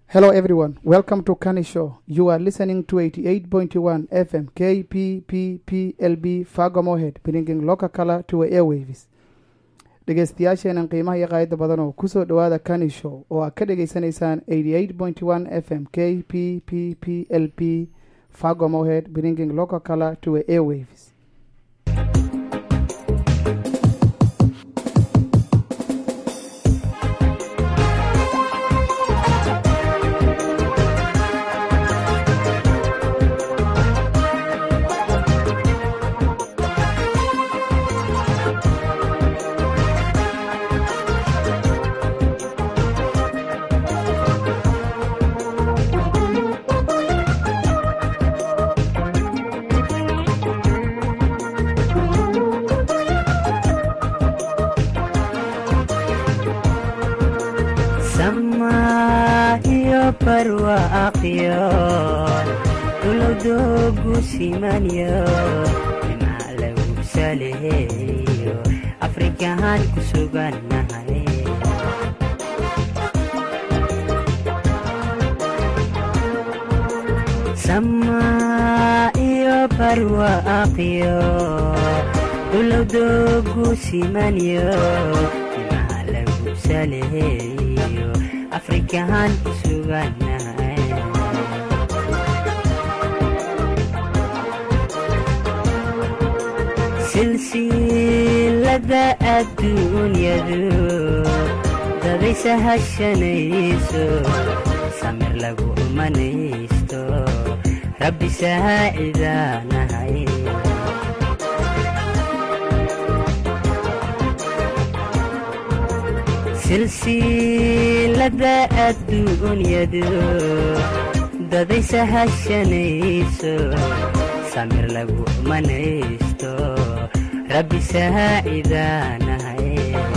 Hello, everyone. Welcome to Kani Show. You are listening to 88.1 FM KPPPLB Fago Mohead, bringing local color to airwaves. dhegeystayaasheenan qiimaha iyo qaayada badan oo kusoo dhowaada kani show oo aad ka dhegeysanaysaan 88.1 fm k p p p l p fago mohead bringing local color to airwaves samaa iyo barwaaqyo dulowdoogu simanyo dhinac lagu saleeyo afrikahaan ku sugannahay samaa iyo barwaaqyo dulowdoogu simanyo dhinac lagu saleeyo afrikahaan ku sugannahay silsilada adduunyadu dadaysa hashanayso samir lagu umanaysto rabbi saacidaanahay silsilada adduunyadu dadaysa hashanayso samir lagu umanaysto rabbi saacidaanahay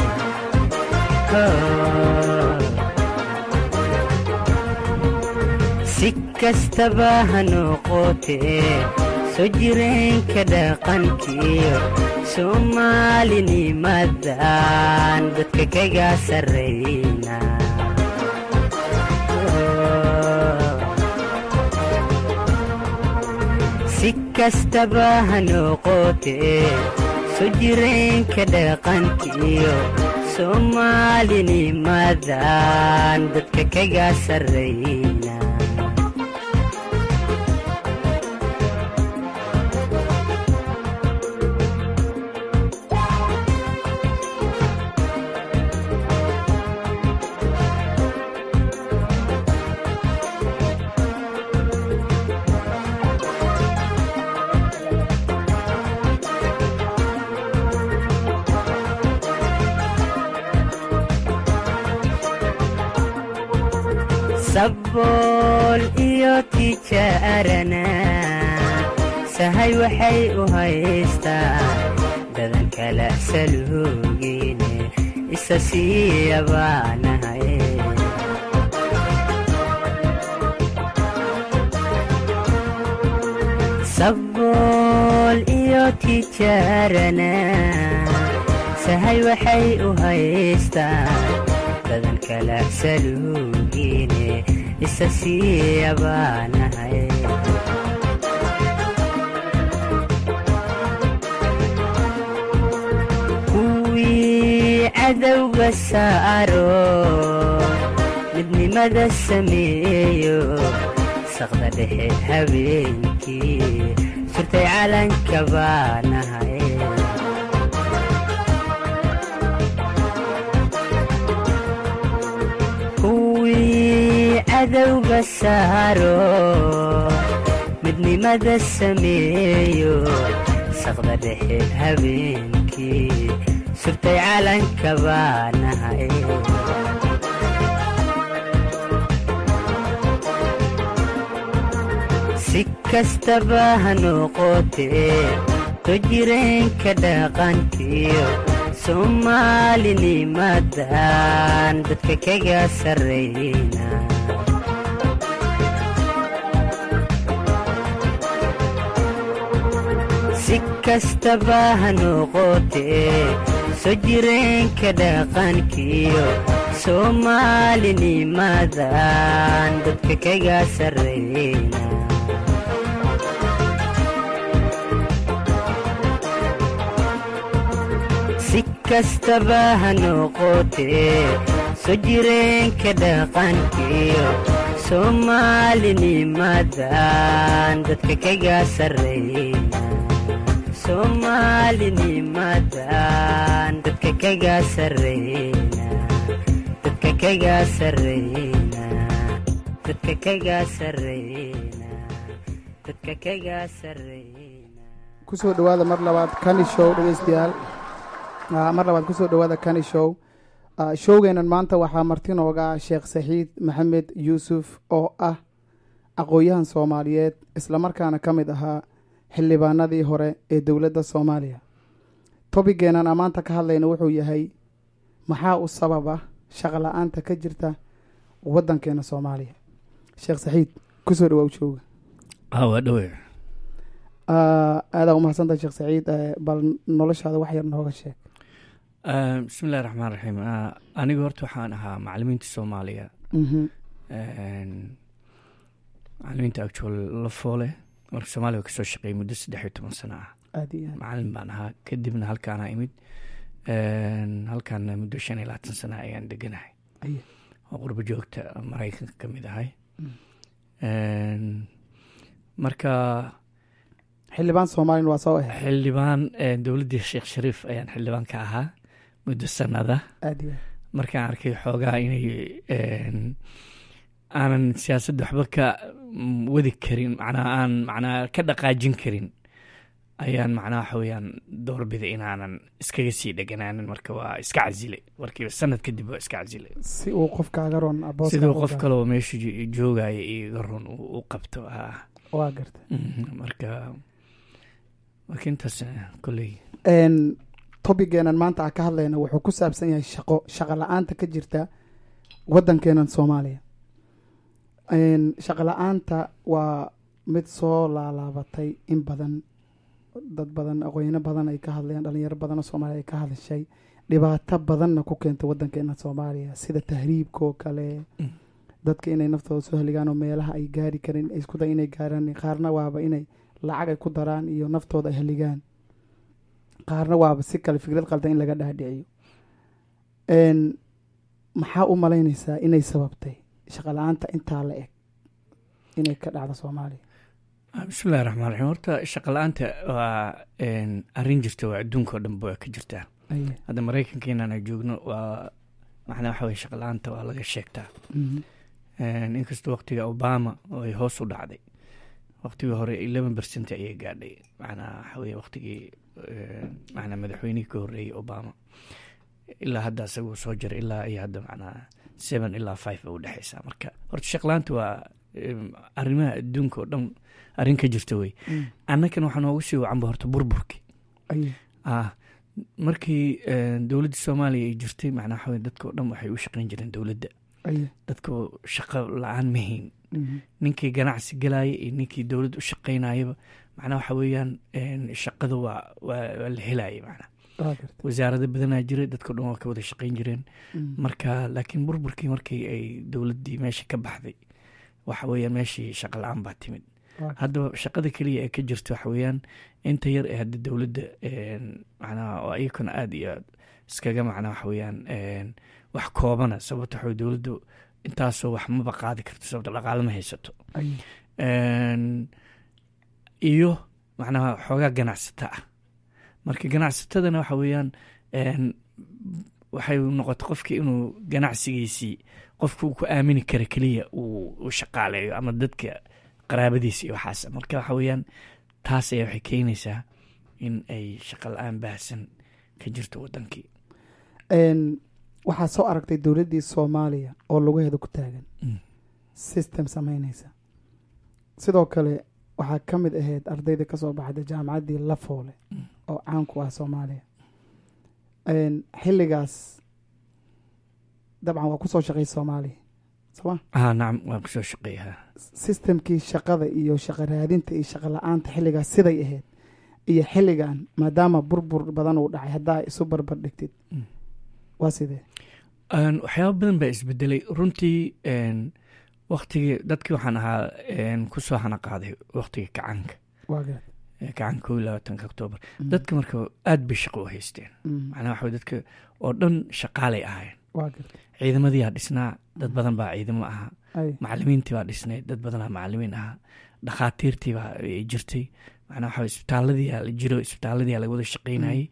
si kastaba ha noqotee soo jireenka dhaqankiyo soomaalinimadan dadka kaga sarrayna si kastaba ha noqotee soo jireenka dhaqankiyo soomaalinimadan dadka kaga sarrayna sabool iyo tijaarana sahay waxay u haystaan dadan kala saluugine isa siiyabaanahay sabool iyo tijaarana sahay waxay u haystaan dadan kala saluugine isa siiyabaanahay kuwii cadowga saaro midnimada sameeyo saqda dhexe habeenkii surtay calanka baanahay cadowga saaro midnimada sameeyo saqda dhexe habeenkii surtay calanka baanahay si kastaba ha noqotee soo jireenka dhaqankiyo soomaalinimadan dadka kaga sarrayna si kastaba ha noqotee soo jireenka dhaqankiyo soomaalinimadan dadka kaga sarreyna si kastaba ha noqotee soo jireenka dhaqankiyo soomaalinimadan dadka kaga sarreyna soomaalinimadan dadka kaga sarreyna dadka kaga sarreyna dadka kaga sarreyna dadka kaga sarreyna kusoo dhowaada mar labaad kani show dhegeystayaal Ah, mar labaad kusoo dhowaada kani show Ah, showgeenan maanta waxaa marti nooga ah sheekh saxiid maxamed yuusuf oo ah aqoon-yahan soomaaliyeed islamarkaana ka mid ahaa xildhibaanadii hore ee dowladda soomaaliya tobigeenan aan maanta ka hadlayna wuxuu yahay maxaa u sababa shaqo la-aanta ka jirta waddankeena soomaaliya sheekh saxiid kusoo dhawaa showga waa dhowe Ah, aadaa umahadsantaha sheekh saciid Eh, bal noloshaada wax yar nooga sheeg bismi illahi raxmaan raxiim aniga horta waxaan ahaa macalimiinta soomaaliya Mhm. macalimiinta actual la foole marka soomaaliya waa kasoo shaqeeyay muddo saddex iyo toban sano ah aada iyo aad macalin baan ahaa kadibna halkaana imid Een, halkaana muddo shan iyo labaatan sano ayaan deganahay Aye. oo qurbo joogta maraykanka ka mid ahay Mm. Een, marka xildhibaan soomaalina waa soo ahay xildhibaan eh, dowladdii sheekh shariif ayaan xildhibaan ka ahaa muddo sanada aada iyo aad markaan arkay xoogaa inay een, aanan siyaasadda waxba ka mm, wadi karin macnaa aan macnaa ka dhaqaajin karin ayaan macnaa waxa weeyaan doorbiday inaanan iskaga sii dheganaanin marka waa iska casilay markiiba sanad kadib waa iska casilay si uu qofkaaga ron booska siduu u qof gaaro. kaleo meesha jo- joogaya iga run u u qabto ah waa garta Mhm, marka marka intaas eh, kolley n tobigeenan maanta aan ka hadlayna wuxuu ku saabsan yahay shaqo shaqo la-aanta ka jirta waddankeenan soomaaliya N shaqo la-aanta waa mid soo laalaabatay in badan dad badan aqoonyano badan ay ka hadlayaan dhalinyaro badan oo soomaaliya ay ka hadashay dhibaato badanna ku keentay waddankeena soomaaliya sida tahriibka oo kale Mm. dadka inay naftooda soo heligaan oo meelaha ay gaari karin ay isku day inay gaaraan qaarna waaba inay lacag ay ku daraan iyo naftooda ay heligaan qaarna waaba si kale fikrad qaldan in laga dhaadhiciyo n maxaa u malaynaysaa inay sababtay shaqo la-aanta intaa la eg inay ka dhacdo soomaaliya Ah, bismillahi raxmaan raxiim horta shaqa la-aanta waa een, arrin jirta waa adduunka oo dhanba waa ka jirtaa Aye. hadda maraykanka inaan joogno waa macnaa waxa weye shaqa la-aanta waa laga sheegtaa Mhm. Een, inkastoo waqtiga obama oo ay hoos u dhacday waqtigii hore eleven percent ayay gaadhay macnaa waxa weye waqtigii een, macnaa madaxweynihii ka horreeyey obama ilaa hadda isaguu soo jiray ilaa iyo hadda macnaa seven ilaa five bay u dhexeysaa marka horta shaqa la-aanta waa em, arrimaha adduunka oo dhan arrin ka jirta wey Mm. annakan waxaa noogu sii wacanba horta burburki Aye. ah markii eh, dowladda soomaaliya ay jirtay macnaa waxa weye dadka oo dhan waxay u shaqeyn jireen dowladda Aye. dadka shaqo la-aan ma hayn Mhm. ninkii ganacsi galaya iyo ninkii dowladda u shaqeynayaba macnaa waxa weeyaan en, shaqada waa waa waa la helaya macnaa waa garta wasaarado badanaa jiray dadka o dhan waa ka wada shaqeyn jireen Mm. marka laakiin burburkii markii ay dowladdii meesha ka baxday waxa weeyaan meeshii shaqa la-aan baa timid Waa garta. haddaba shaqada keliya ee ka jirta waxa weeyaan inta yar ee hadda dowladda en, macnaha oo iyakuna aada iyo aad iskaga macnaa waxa weeyaan en, wax koobana sababta waxa weye dowladdu intaasoo wax maba qaadi karto sababta dhaqaale ma haysato Aye. En, iyo macnaha xoogaa ganacsata ah marka ganacsatadana waxa weeyaan en, waxay noqotay qofkii inuu ganacsigiisii qofka uu ku aamini kara keliya uu uu shaqaaleeyo ama dadka qaraabadiisa iyo waxaas marka waxa weeyaan taas ayaa waxay keenaysaa in ay shaqa la-aan baahsan ka jirto wadankii n waxaa soo aragtay dowladdii soomaaliya oo lugaheeda ku taagan Mm. system sameynaysa sidoo kale waxaa ka mid ahayd ardayda kasoo baxday jaamacaddii lafoole Mm. oo caan ku ah soomaaliya n xilligaas dabcan waa kusoo shaqay soomaaliya sooma ah nacam waan kusoo shaqeeyaa systemkii shaqada iyo shaqo raadinta iyo shaqo la-aanta xilligaas siday ahayd iyo xilligan maadaama burbur badan uu dhacay haddaa isu barbar dhigtid Mm. waa sidee Een, waxyaaba badan baa isbedelay runtii een, waktigii dadkii waxaan ahaa een, kusoo hana qaaday waktigii kacaanka waa garad ee kacaanka kow iyo labaatanka oktoobar Mm. dadka marka aad bay shaqo u haysteen Mm. macnaha waxa weye dadka oo dhan shaqaalay ahaayeen waa garad ciidamadiyaa dhisnaa dad badan baa ciidamo ahaa ay macalimiintii baa dhisnay dad badanaa macalimiin ahaa dhakhaatiirtii baa ay jirtay macnaa waxa weye isbitaalladiyaa la jiro isbitaalladiyaa laga wada shaqaynayay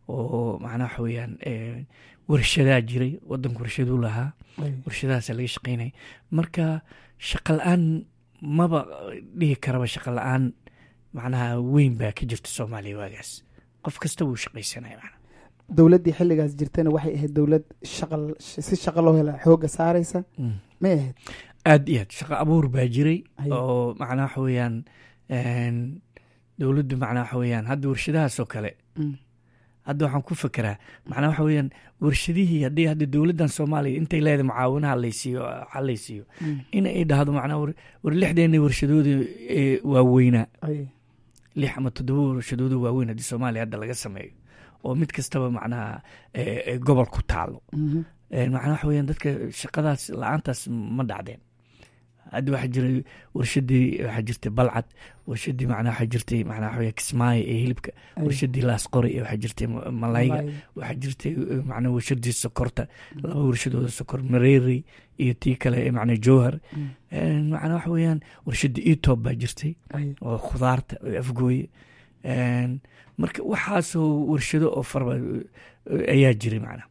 oo macnaa waxa weeyaan ee, warshadaa jiray wadanku warshaduu lahaa ay warshadahaasaa laga shaqaynayay marka shaqa la-aan maba dhihi karaba shaqa la-aan macnaha weyn baa ka jirta soomaaliya waagaas qof kasta wuu shaqaysanaya macnaha dowladdii xilligaas jirtayna waxay ahayd dowlad shaqal si shaqa loo hela xooga saaraysa Mm. may ahayd aad iyo aad shaqo abuur baa jiray Haye. oo macnaa waxa weeyaan een, dowladdu macnaa waxa weeyaan hadda warshadahaasoo kale Mm. hadda waxaan ku fekeraa macnaa waxa weeyaan warshadihii haddii hadda dowladdan soomaaliya intay leedahay mucaawinaha laysiiyo halaysiiyo Mm. in ay dhahdo macnaa war war lixdeena warshadooda ee waaweynaa ay lix ama toddoba warshadooda waaweyn haddii soomaaliya hadda laga sameeyo oo mid kastaba macnaha ee, ee, gobol ku taalo Mhm. Een, macnaha waxa weeyaan dadka shaqadaas la-aantaas ma dhacdeen hadda waxaa jiray warshadii waxaa jirtay balcad warshadii macnaha waxaa jirtay macnaha waxa weeye kismaayo ee hilibka Ay. warshadii laasqori ee waxaa jirtay ma- malayga Malay. waxaa jirtay eh, macnaha warshadii sokorta laba warshadooda sokor mareeri iyo tii kale ee macnaha jowhar Mm. Een, macnaha waxa weeyaan warshadii etob baa jirtay ay oo khudaarta oo afgooye Een, marka waxaasoo warshado oo farba eh, ayaa jiray macnaha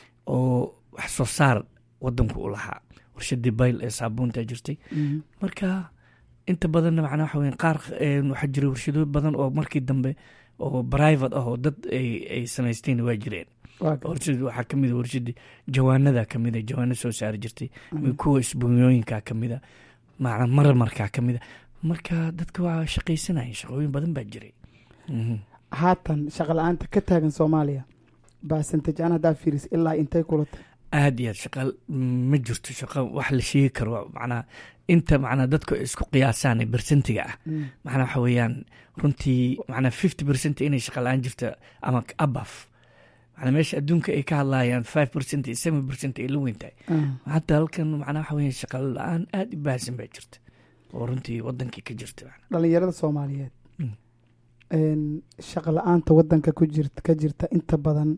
oo wax soo saar wadanku u lahaa warshadii bayl ee saabuunta jirtay Mhm. marka inta badanna macnaa waxa weyan qaar eh, waxaa jiray warshado badan oo markii dambe oo private ah oo dad ay ay samaysteen waa jireen waa garad warshad waxaa kamid a warshadii jawaanada kamid a jawaano soo saari jirtay Mm. kuwa isbuunyooyinka kamid a macnaa marmarkaa kamid a marka dadka waa shaqaysanayeen shaqooyin badan baa jiray Mhm. haatan shaqa la-aanta ka taagan soomaaliya baasantaj aan haddaa fiiris ilaa intay kulata aad iyo aad shaqa ma jirto shaqa wax la sheegi karo macnaa inta macnaa dadku ay isku qiyaasaan ee bersentiga ah Mm. macnaa waxa weeyaan runtii macnaa fifty percent inay shaqa la-aan jirta ama abaf macnaa meesha adduunka ay ka hadlayaan five percent iyo seven percent ay la weyn tahay Ah. hadda halkan macnaa waxa weeyaan shaqa la-aan aad u baahsan baa jirta oo runtii wadankii ka jirta macnaa. dhalinyarada soomaaliyeed Mm. een, shaqa la-aanta wadanka ku jirta ka jirta inta badan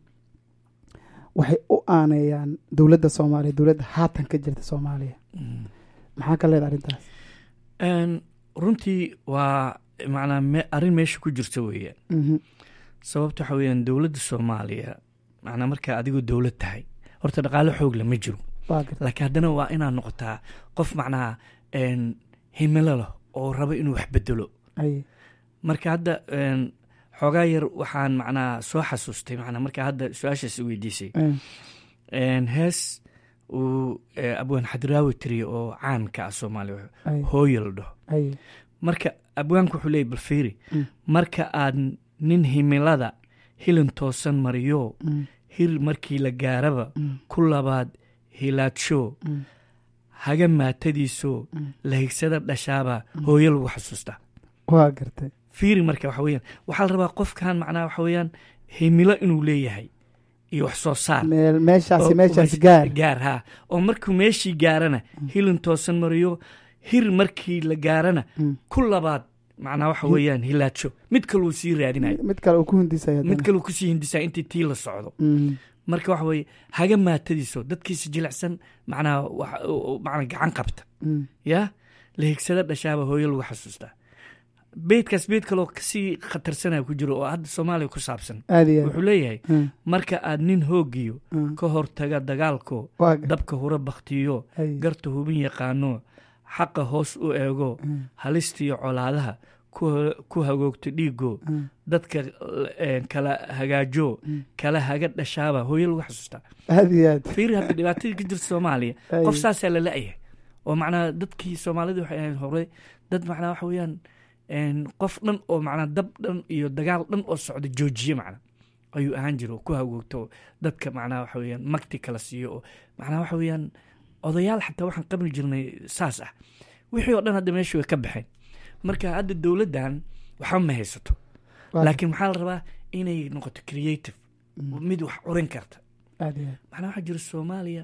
waxay u aaneeyaan dowladda soomaaliya dowladda haatan ka jirta soomaaliya Mm. maxaa ka leeda arrintaas Een, runtii waa macnaa me- arrin meesha ku jirta weeyaan Mhm. sababta waxa weeyaan dowladda soomaaliya macnaa markaa adigoo dowlad tahay horta dhaqaale xoog leh ma jiro waa garta laakiin haddana waa inaad noqotaa qof macnaha een, himilo leh oo raba inuu wax bedelo ay marka hadda een, xoogaa yar waxaan macnaha soo xasuustay macnaa markaa hadda su-aashaas i weydiisay eh, Een, hees uu eh, abwaan xadraawi tiriyo oo caan ka ah soomaaliya ay hooyo la dhaho ay marka abwaanku wuxuu leeyay balfiiri Mm. marka aad nin himilada hilin toosan mariyo Mm. hir markii la gaaraba Mm. ku labaad hilaadsho Mm. haga maatadiiso Mm. la higsada dhashaaba hooyo lagu xasuustaa waa gartay fiiri marka waxa weeyaan waxaa la rabaa qofkan macnaha waxa weeyaan himilo inuu leeyahay iyo wax soo saar meel meeshaasi oo- meeshaas oo- gaar gaar ha oo markuu meeshii gaarana hilin toosan mariyo hir markii la gaarana Mm. ku labaad macnaa waxa weeyaan hilaadsho mid kaluu sii raadinayo mid kale uu ku hundisaya mid kaluu kusii hindisaa intii tii la socdo Mm. marka waxa weeye haga maatadiiso dadkiisa jilicsan macnaha wax- oo- macnaa gacan qabta Mm. ya la higsada dhashaaba hooyo lagu xasuustaa beydkaas beyd kaloo kasii khatarsanaya ku jiro oo hadda soomaaliya ku saabsan aad iyo aad wuxuu leeyahay Mm. marka aad nin hoogiyo Mm. ka hortaga dagaalko waa gar- dabka hura baktiyo ay. garta hubin yaqaano xaqa hoos u eego Mm. halistiyo colaadaha ku- ku hagoogto dhiigo Mm. dadka eh, kala hagaajo Mm. kala haga dhashaaba hooyo lagu xasuustaa aad iyo aad fiiri hadda dhibaatadii ka jirta soomaaliya Ay. qof saasaa la la-yahay oo macnaa dadkii soomaalida waxay ahayd hore dad macnaa waxa weeyaan een, qof dhan oo macnaa dab dhan iyo dagaal dhan oo socda joojiye macnaa ayuu ahaan jira oo ku hagoogto dadka macnaa waxa weeyaan magti kala siiyo oo macnaa waxa weeyaan odayaal xataa waxaan qabli jirnay saas ah wixii oo dhan hadda meesha way ka baxeen marka hadda dowladdan waxba ma haysato Waa- laakiin waxaa la rabaa inay noqoto creative Mm. mid wax curin karta aad iyo aad macnaa waxaa jira soomaaliya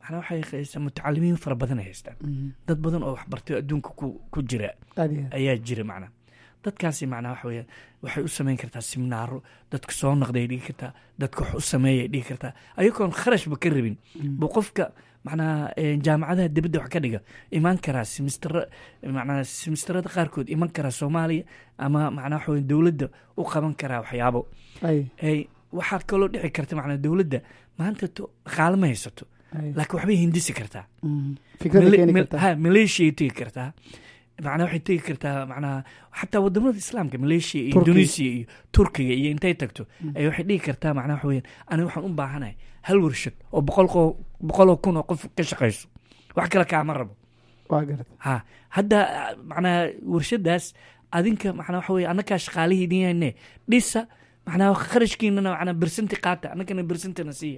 macnaa waxay haystaa mutacalimiin fara badan ay haystaan Mhm. dad badan oo waxbartay oo adduunka ku ku jira aad iyo aad ayaa jira macnaa dadkaasi macnaa waxa weeye waxay u samayn kartaa siminaaro dadka soo noqday dhigi kartaa dadka wax u sameeyay dhigi kartaa ayagoon kharashba ka rabin Mm. buu qofka macnaa eh, jaamacadaha dibadda wax ka dhiga imaan karaa simistara macnaa simistarada qaarkood iman karaa soomaaliya ama macnaa waxa weye dowladda u qaban karaa waxyaabo ay ay waxaa kaloo dhici karta macnaa dowladda maanta to dhaqaale ma haysato ay laakiin waxbay hindisi kartaa Mhm. fikrada Male- keeni mel- kartaa ha maleeshiyay tegi kartaa macnaa waxay tegi kartaa macnaha xataa wadamada islaamka maleeshiya iyo Turkiga. indonesia iyo turkiga iyo intay tagto Mm. ay waxay dhigi kartaa macnaha waxa weyaan aniga waxaan u baahanahay hal warshad oo boqol qo- boqoloo kun oo qof ka shaqayso wax kale kaama rabo waa garta ha hadda macnaha warshadaas adinka macnaa waxa weye annakaa shaqaalihiidinne dhisa macnaa kharashkiinana macnaa bersanti qaata annagana bersantina siiya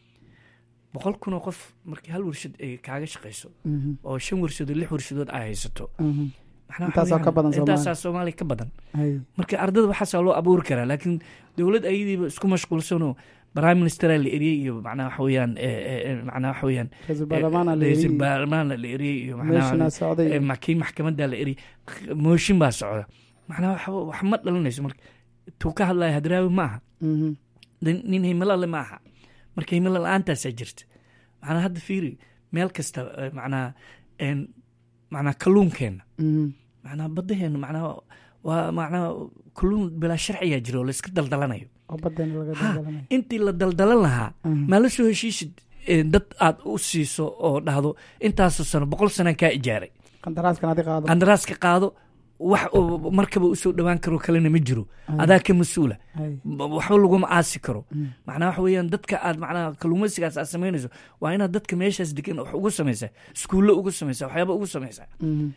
boqol kun oo qof markii hal warshad ay kaaga shaqayso Mhm. oo shan warshadood lix warshadood ay haysato Mhm. macnaa waxa Intaasaa weeyaan, ka badan Soomaaliya. intaasaa soomaaliya ka badan ay marka ardada waxaasaa loo abuuri karaa laakiin dowlad ayadiiba isku mashquulsanoo prime ministera la eriyey iyo macnaa waxa weeyaan eh, eh, eh, macnaa waxa weeyaan ra-iisul baarlamaana la ra-iisul yiri baarlamaana la eriyey iyo macnaa meeshana eh, socday ma- kii maxkamadda la eriyey mooshin baa socda macnaa wax wax ma dhalanayso marka tuu ka hadlaya hadraawi ma aha Mhm. nin nin himilo le ma aha marka himilo la-aantaasaa jirta macnaa hadda fiiri meel kasta eh, macnaa en macnaa kalluunkeenna Mhm. macnaa baddaheena macnaa waa macnaa kalluun bilaa sharciyaa jira oo la iska daldalanayo oo badeena laga Ha. daldalanayo intii la daldalan lahaa Mhm. maa la soo heshiisid eh, dad aad u siiso oo dhahdo intaasoo sano boqol sana kaa ijaaray qandaraaskan adi qaado qandaraaska qaado wax oo markaba usoo dhowaan karo kalena ma jiro Ay. adaa ka mas-uula ay b- waxba laguma aasi karo Mm. macnaa waxa weeyaan dadka aad macnaa kalluumaysigaas aad samaynayso waa inaad dadka meeshaas degan wax ugu samaysaa iskuulle ugu samaysaa waxyaaba ugu samaysaa Mhm.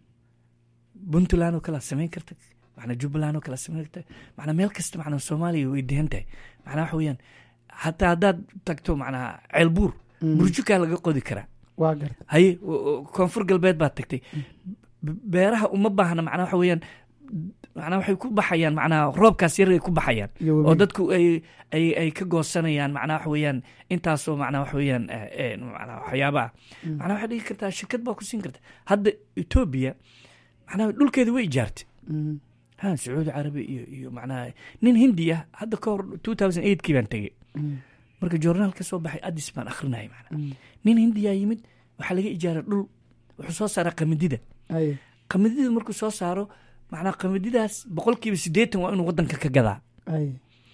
puntland oo kale aad samayn karta macnaa jubbaland oo kale aad samayn karta macnaa meel kasta macnaa soomaaliya way dehan tahay macnaa waxa weeyaan hataa haddaad tagto macnaa ceelbuur Mhm. burjukaa laga qodi karaa waa garta haye o- o- koonfur galbeed baad tagtay B- beeraha uma baahna macnaa waxa weeyaan macnaa waxay ku baxayaan macnaa roobkaas yar ay ku baxayaan iyo oo webi dadku ay ay ay ka goosanayaan macnaa waxa weeyaan intaasoo macnaa waxa weeyaan eh, eh, macnaa waxyaaba ah Mm. macnaa waxaad dhigi kartaa shirkad baa ku siin karta hadda etoobiya macnaa dhulkeeda way ijaartay Mhm. ha sacuudi carabi iyo iyo macnaa nin hindi ah hadda ka hor two thousand eight kii baan tegey Mhm. marka journaal ka soo baxay addis baan akhrinayay macnaa Mhm. nin hindiyaa yimid waxaa laga ijaaray dhul wuxuu soo saaraa qamadida ay qamadida markuu soo saaro macnaa qamadidaas boqolkiiba siddeetan waa inuu wadanka ka gadaa ay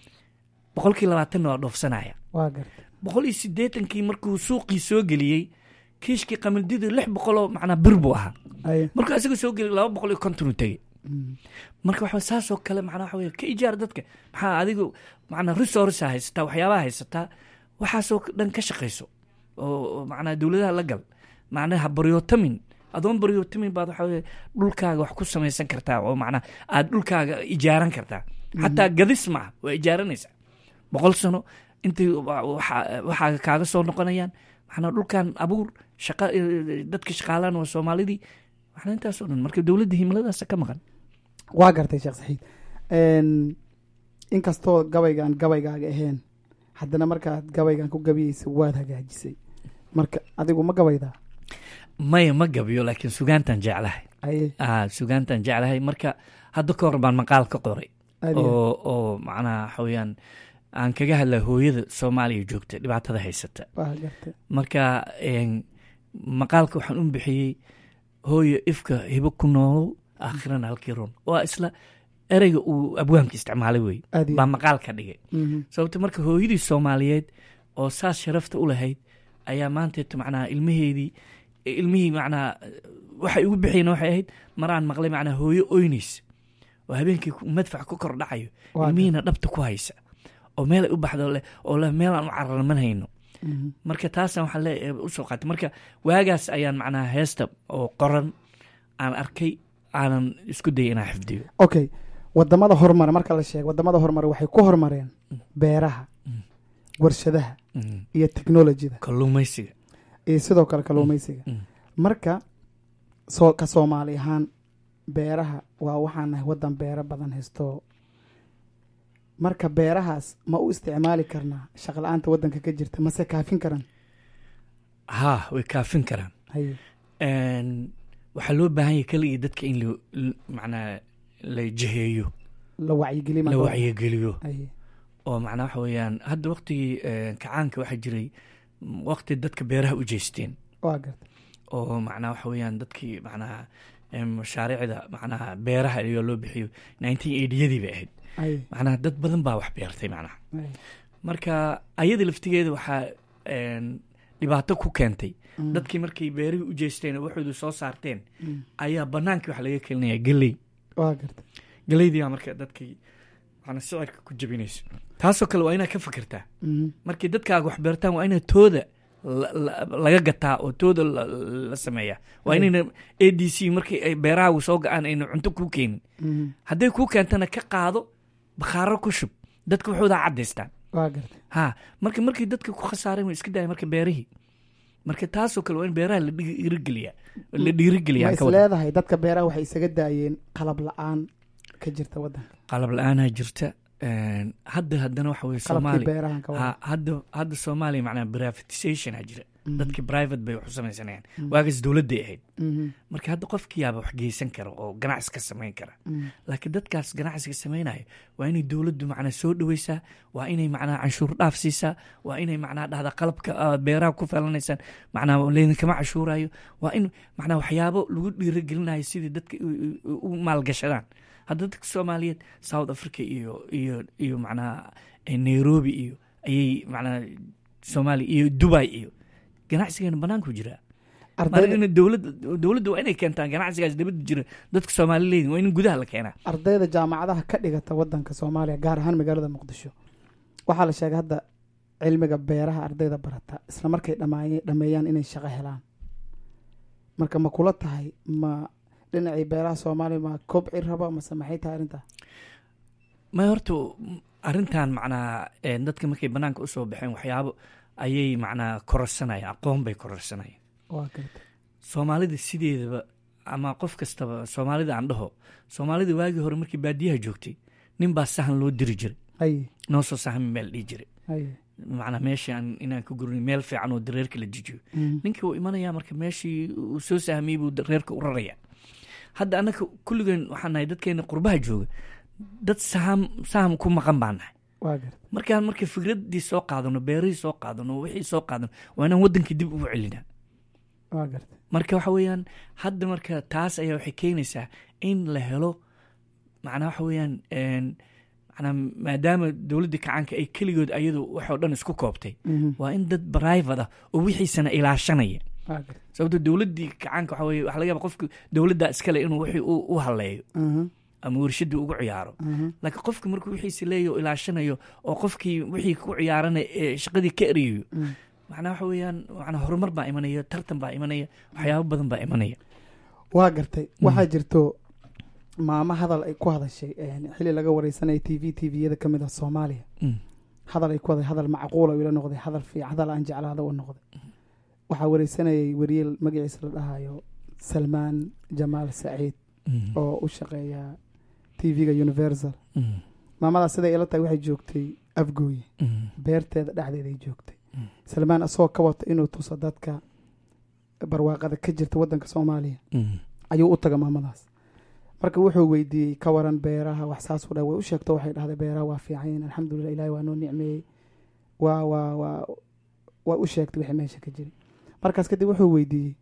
boqolkii labaatanna waa dhoofsanaya waa garta boqol iyo siddeetankii markuu suuqii soo geliyey kiishkii qamadida lix boqoloo macnaa bir buu ahaa ay markuu isaga soo geliyay laba boqol iyo konton uu tegey Mhm. marka waxa saasoo kale macnaa waxa weye ka ijaar dadka maxaa adigu macnaa resource haysataa waxyaabaha haysataa waxaasoo dhan ka shaqayso oo oo macnaa dowladaha la gal macnaha baryootamin adoon baryootamin baad waxa weye dhulkaaga wax ku samaysan kartaa oo macnaa aad dhulkaaga ijaaran kartaa xataa gadis maaha waa ijaaranaysaa boqol sano intay wa- waxa- waxaaga kaaga soo noqonayaan macnaa dhulkan abuur shaqa eh, dadka shaqaalaan waa soomaalidii macnaa intaasoo dhan marka dowladda himiladaasa ka maqan waa gartay sheekh saxiid Een, inkastoo gabaygaan gabaygaaga ahayn haddana markaad gabaygan ku gabiyeysa waad hagaajisay marka adigu ma gabaydaa maya ma gabiyo laakiin sugaantan jeclahay aye ah sugaantan jeclahay marka hadda ka hor baan maqaal ka qoray aad iyo oo oo macnaha waxa weeyaan aan kaga hadla hooyada soomaaliya joogta dhibaatada haysata aad. waa gartay marka een, maqaalka waxaan u bixiyey hooyo ifka hibo ku noolow aakhirana halkii ron waa isla ereyga uu abwaanka isticmaalay wey aad iyo baa maqaal ka dhigay Mhm. sababta marka hooyadii soomaaliyeed oo saas sharafta u lahayd ayaa maanteeta macnaha ilmaheedii ilmihii macnaha waxay ugu bixiyeen waxay ahayd maraan maqlay macnaha hooyo oynaysa oo habeenkii ku- madfac ku kor dhacayo Waa ilmihiina dhabta ku haysa oo meel ay u baxdo leh oo leh meel aan u cararman hayno Mhm. marka taasaan waxaan leeyahay usoo qaatay marka waagaas ayaan macnaha heesta oo qoran aan arkay aanan isku dayay inaan xifdiyo okay wadamada horumara marka la sheego wadamada horumara waxay ku horumareen beeraha Mm. warshadaha Mm. iyo technologyda kalluumaysiga iyo sidoo kale kalluumaysiga Mm. marka soo ka soomaali ahaan beeraha waa waxaan nahay wadan beero badan haysto marka beerahaas ma u isticmaali karnaa shaqla-aanta wadanka ka jirta mase kaafin karan haa way kaafin karaan haye Een, waxaa loo baahan yahay keliya dadka in la- l- macnaa la jiheeyo la wacyigeliyo la marka- wacyigeliyo haye oo macnaa waxa weeyaan hadda waqtigii eh, kacaanka waxaa jiray mm, waqti dadka beeraha u jeesteen waa gartay oo macnaa waxa weeyaan dadkii macnaha eh, mashaariicda macnaha beeraha ayaa loo bixiyo nineteen eightyadii bay ahayd haye macnaha dad badan baa wax beertay macnaha haye marka ayada laftigeeda waxaa een, dhibaato ku keentay Mm. dadkii markay beerihii u jeesteen oo waxoodu soo saarteen Mm. ayaa banaankii wax laga kelinaya geley waa gartay geleydii baa marka dadkii macnaa sicirka ku jabinayso taasoo kale waa inaad ka fikirtaa Mhm. markay dadkaaga wax beertaan waa inaad tooda la- la- laga gataa oo tooda la- la sameeyaa waa Mm. inayna a d c markii ay beerahaagu soo ga-aan ayna cunto kuu keenin Mhm. hadday kuu keentana ka qaado bakhaaro ku shub dadka waxoodaa caddaystaan waa gartay ha marka markii dadka ku khasaareen way iska daaya marka beerihii marka taasoo kale waa in beeraha la dhiirigeliyaa la ma dhiirigeliyaa is ka wada leedahay dadka beeraha waxay isaga daayeen qalab la-aan ka jirta wadanka qalab la-aanaa jirta een, hadda haddana waxa weye qalabkii soomaaliya beerahan ka wada ha hadda hadda soomaaliya macnaa privatization a jira Mhm. dadkii private bay wax u samaysanayaan Mm. waagaas dowladday ahayd Mhm. marka hadda qofkiyaaba wax geysan kara oo ganacsi ka samayn kara Mhm. laakiin dadkaas ganacsiga samaynaya waa inay dowladdu macnaa soo dhoweysaa waa inay macnaa canshuur dhaaf siisaa waa inay macnaa dhahda qalabka ah, beeraha ku falanaysaan macnaa laydinkama cashuurayo waa in macnaa waxyaabo lagu dhiirigelinayo sidii dadka u- u u maalgashadaan hadda dadka soomaaliyeed south africa iyo iyo iyo macnaa eh, nairobi iyo ayay macnaa soomaaliya iyo dubai iyo ganacsigeena banaanku jiraa marka ardayda in dowladda dowladda waa inay keentaan ganacsigaas dibadda jira dadka soomaali leeyihin waa in gudaha la keenaa ardayda jaamacadaha ka dhigata wadanka soomaaliya gaar ahaan magaalada muqdisho waxaa la sheegay hadda cilmiga beeraha ardayda barata isla markay dhamaaye- dhameeyaan inay shaqo helaan marka ma kula tahay ma dhinacii beeraha soomaaliya ma kobci raba mase maxay tahay arrintaa ma horta arrintan macnaa eh, dadka markay banaanka usoo baxeen waxyaabo ayay macnaa kororsanayaan aqoon bay kororsanayaan waa gartay soomaalida sideedaba ama qof kastaba soomaalida aan dhaho soomaalida waagii hore markii baadiyaha joogtay nin baa sahan loo diri jiray haye noo soo sahan meel dhihi jiray haye macnaa meeshaan inaan ku gurin meel fiican oo dareerka la jijiyo Mhm. ninkii wuu imanayaa marka meeshii uu soo sahmiyey buu reerka u raraya hadda annaka kulligeen waxaan nahay dadkeena qurbaha jooga dad saham saham ku maqan baan nahay waa gartay markaan marka fikraddii soo qaadano beerihii soo qaadano wixii soo qaadano waa inaan waddankii dib ugu celinaa waa gartay marka waxa weeyaan hadda marka taas ayaa waxay keenaysaa in la helo macnaa waxa weeyaan een, macnaa maadaama dowladda kacaanka ay keligood ayadu waxoo dhan isku koobtay Mhm. waa in dad private ah oo wixiisana ilaashanaya waa gartay sababto dowladdii kacaanka waxa weye waxa laga yaaba qofka dowladda iskale inuu wixii u u haleeyo Mhm. ama warshadii ugu ciyaaro Mhm. laakiin qofka markuu wixiisi leeyaho ilaashanayo oo qofkii wixii ku ciyaaranay ee shaqadii ka eriyayo Mhm. macnaa waxa weeyaan macnaa horumar baa imanaya tartan baa imanaya waxyaabo badan baa imanaya waa gartay waxaa jirto maamo hadal ay ku hadashay een, xili laga wareysanaya t v t v-yada ka mid ah soomaaliya Mm. hadal ay ku haday hadal macquula ila noqday hadal fiican hadal aan jeclaada u noqday waxaa wareysanayay wariye magaciisa la dhahayo salmaan jamaal saciid Mm. oo u shaqeeya t v-ga universal Mm. maamadaas siday ila tahay waxay joogtay afgooye Mm. beerteeda dhexdeeday joogtay Mm. salmaan asagoo ka wata inuu tuso dadka barwaaqada ka jirta wadanka soomaaliya Mm. ayuu u taga maamadaas marka wuxuu weydiiyey ka waran beeraha wax saasuu dha way u sheegto waxay dhahday beeraha waa fiicanyiin alxamdulilah ilahi waa noo nicmeeyey waa waa waa waa u sheegtay wixii meesha ka jiri markaas kadib wuxuu weydiiyey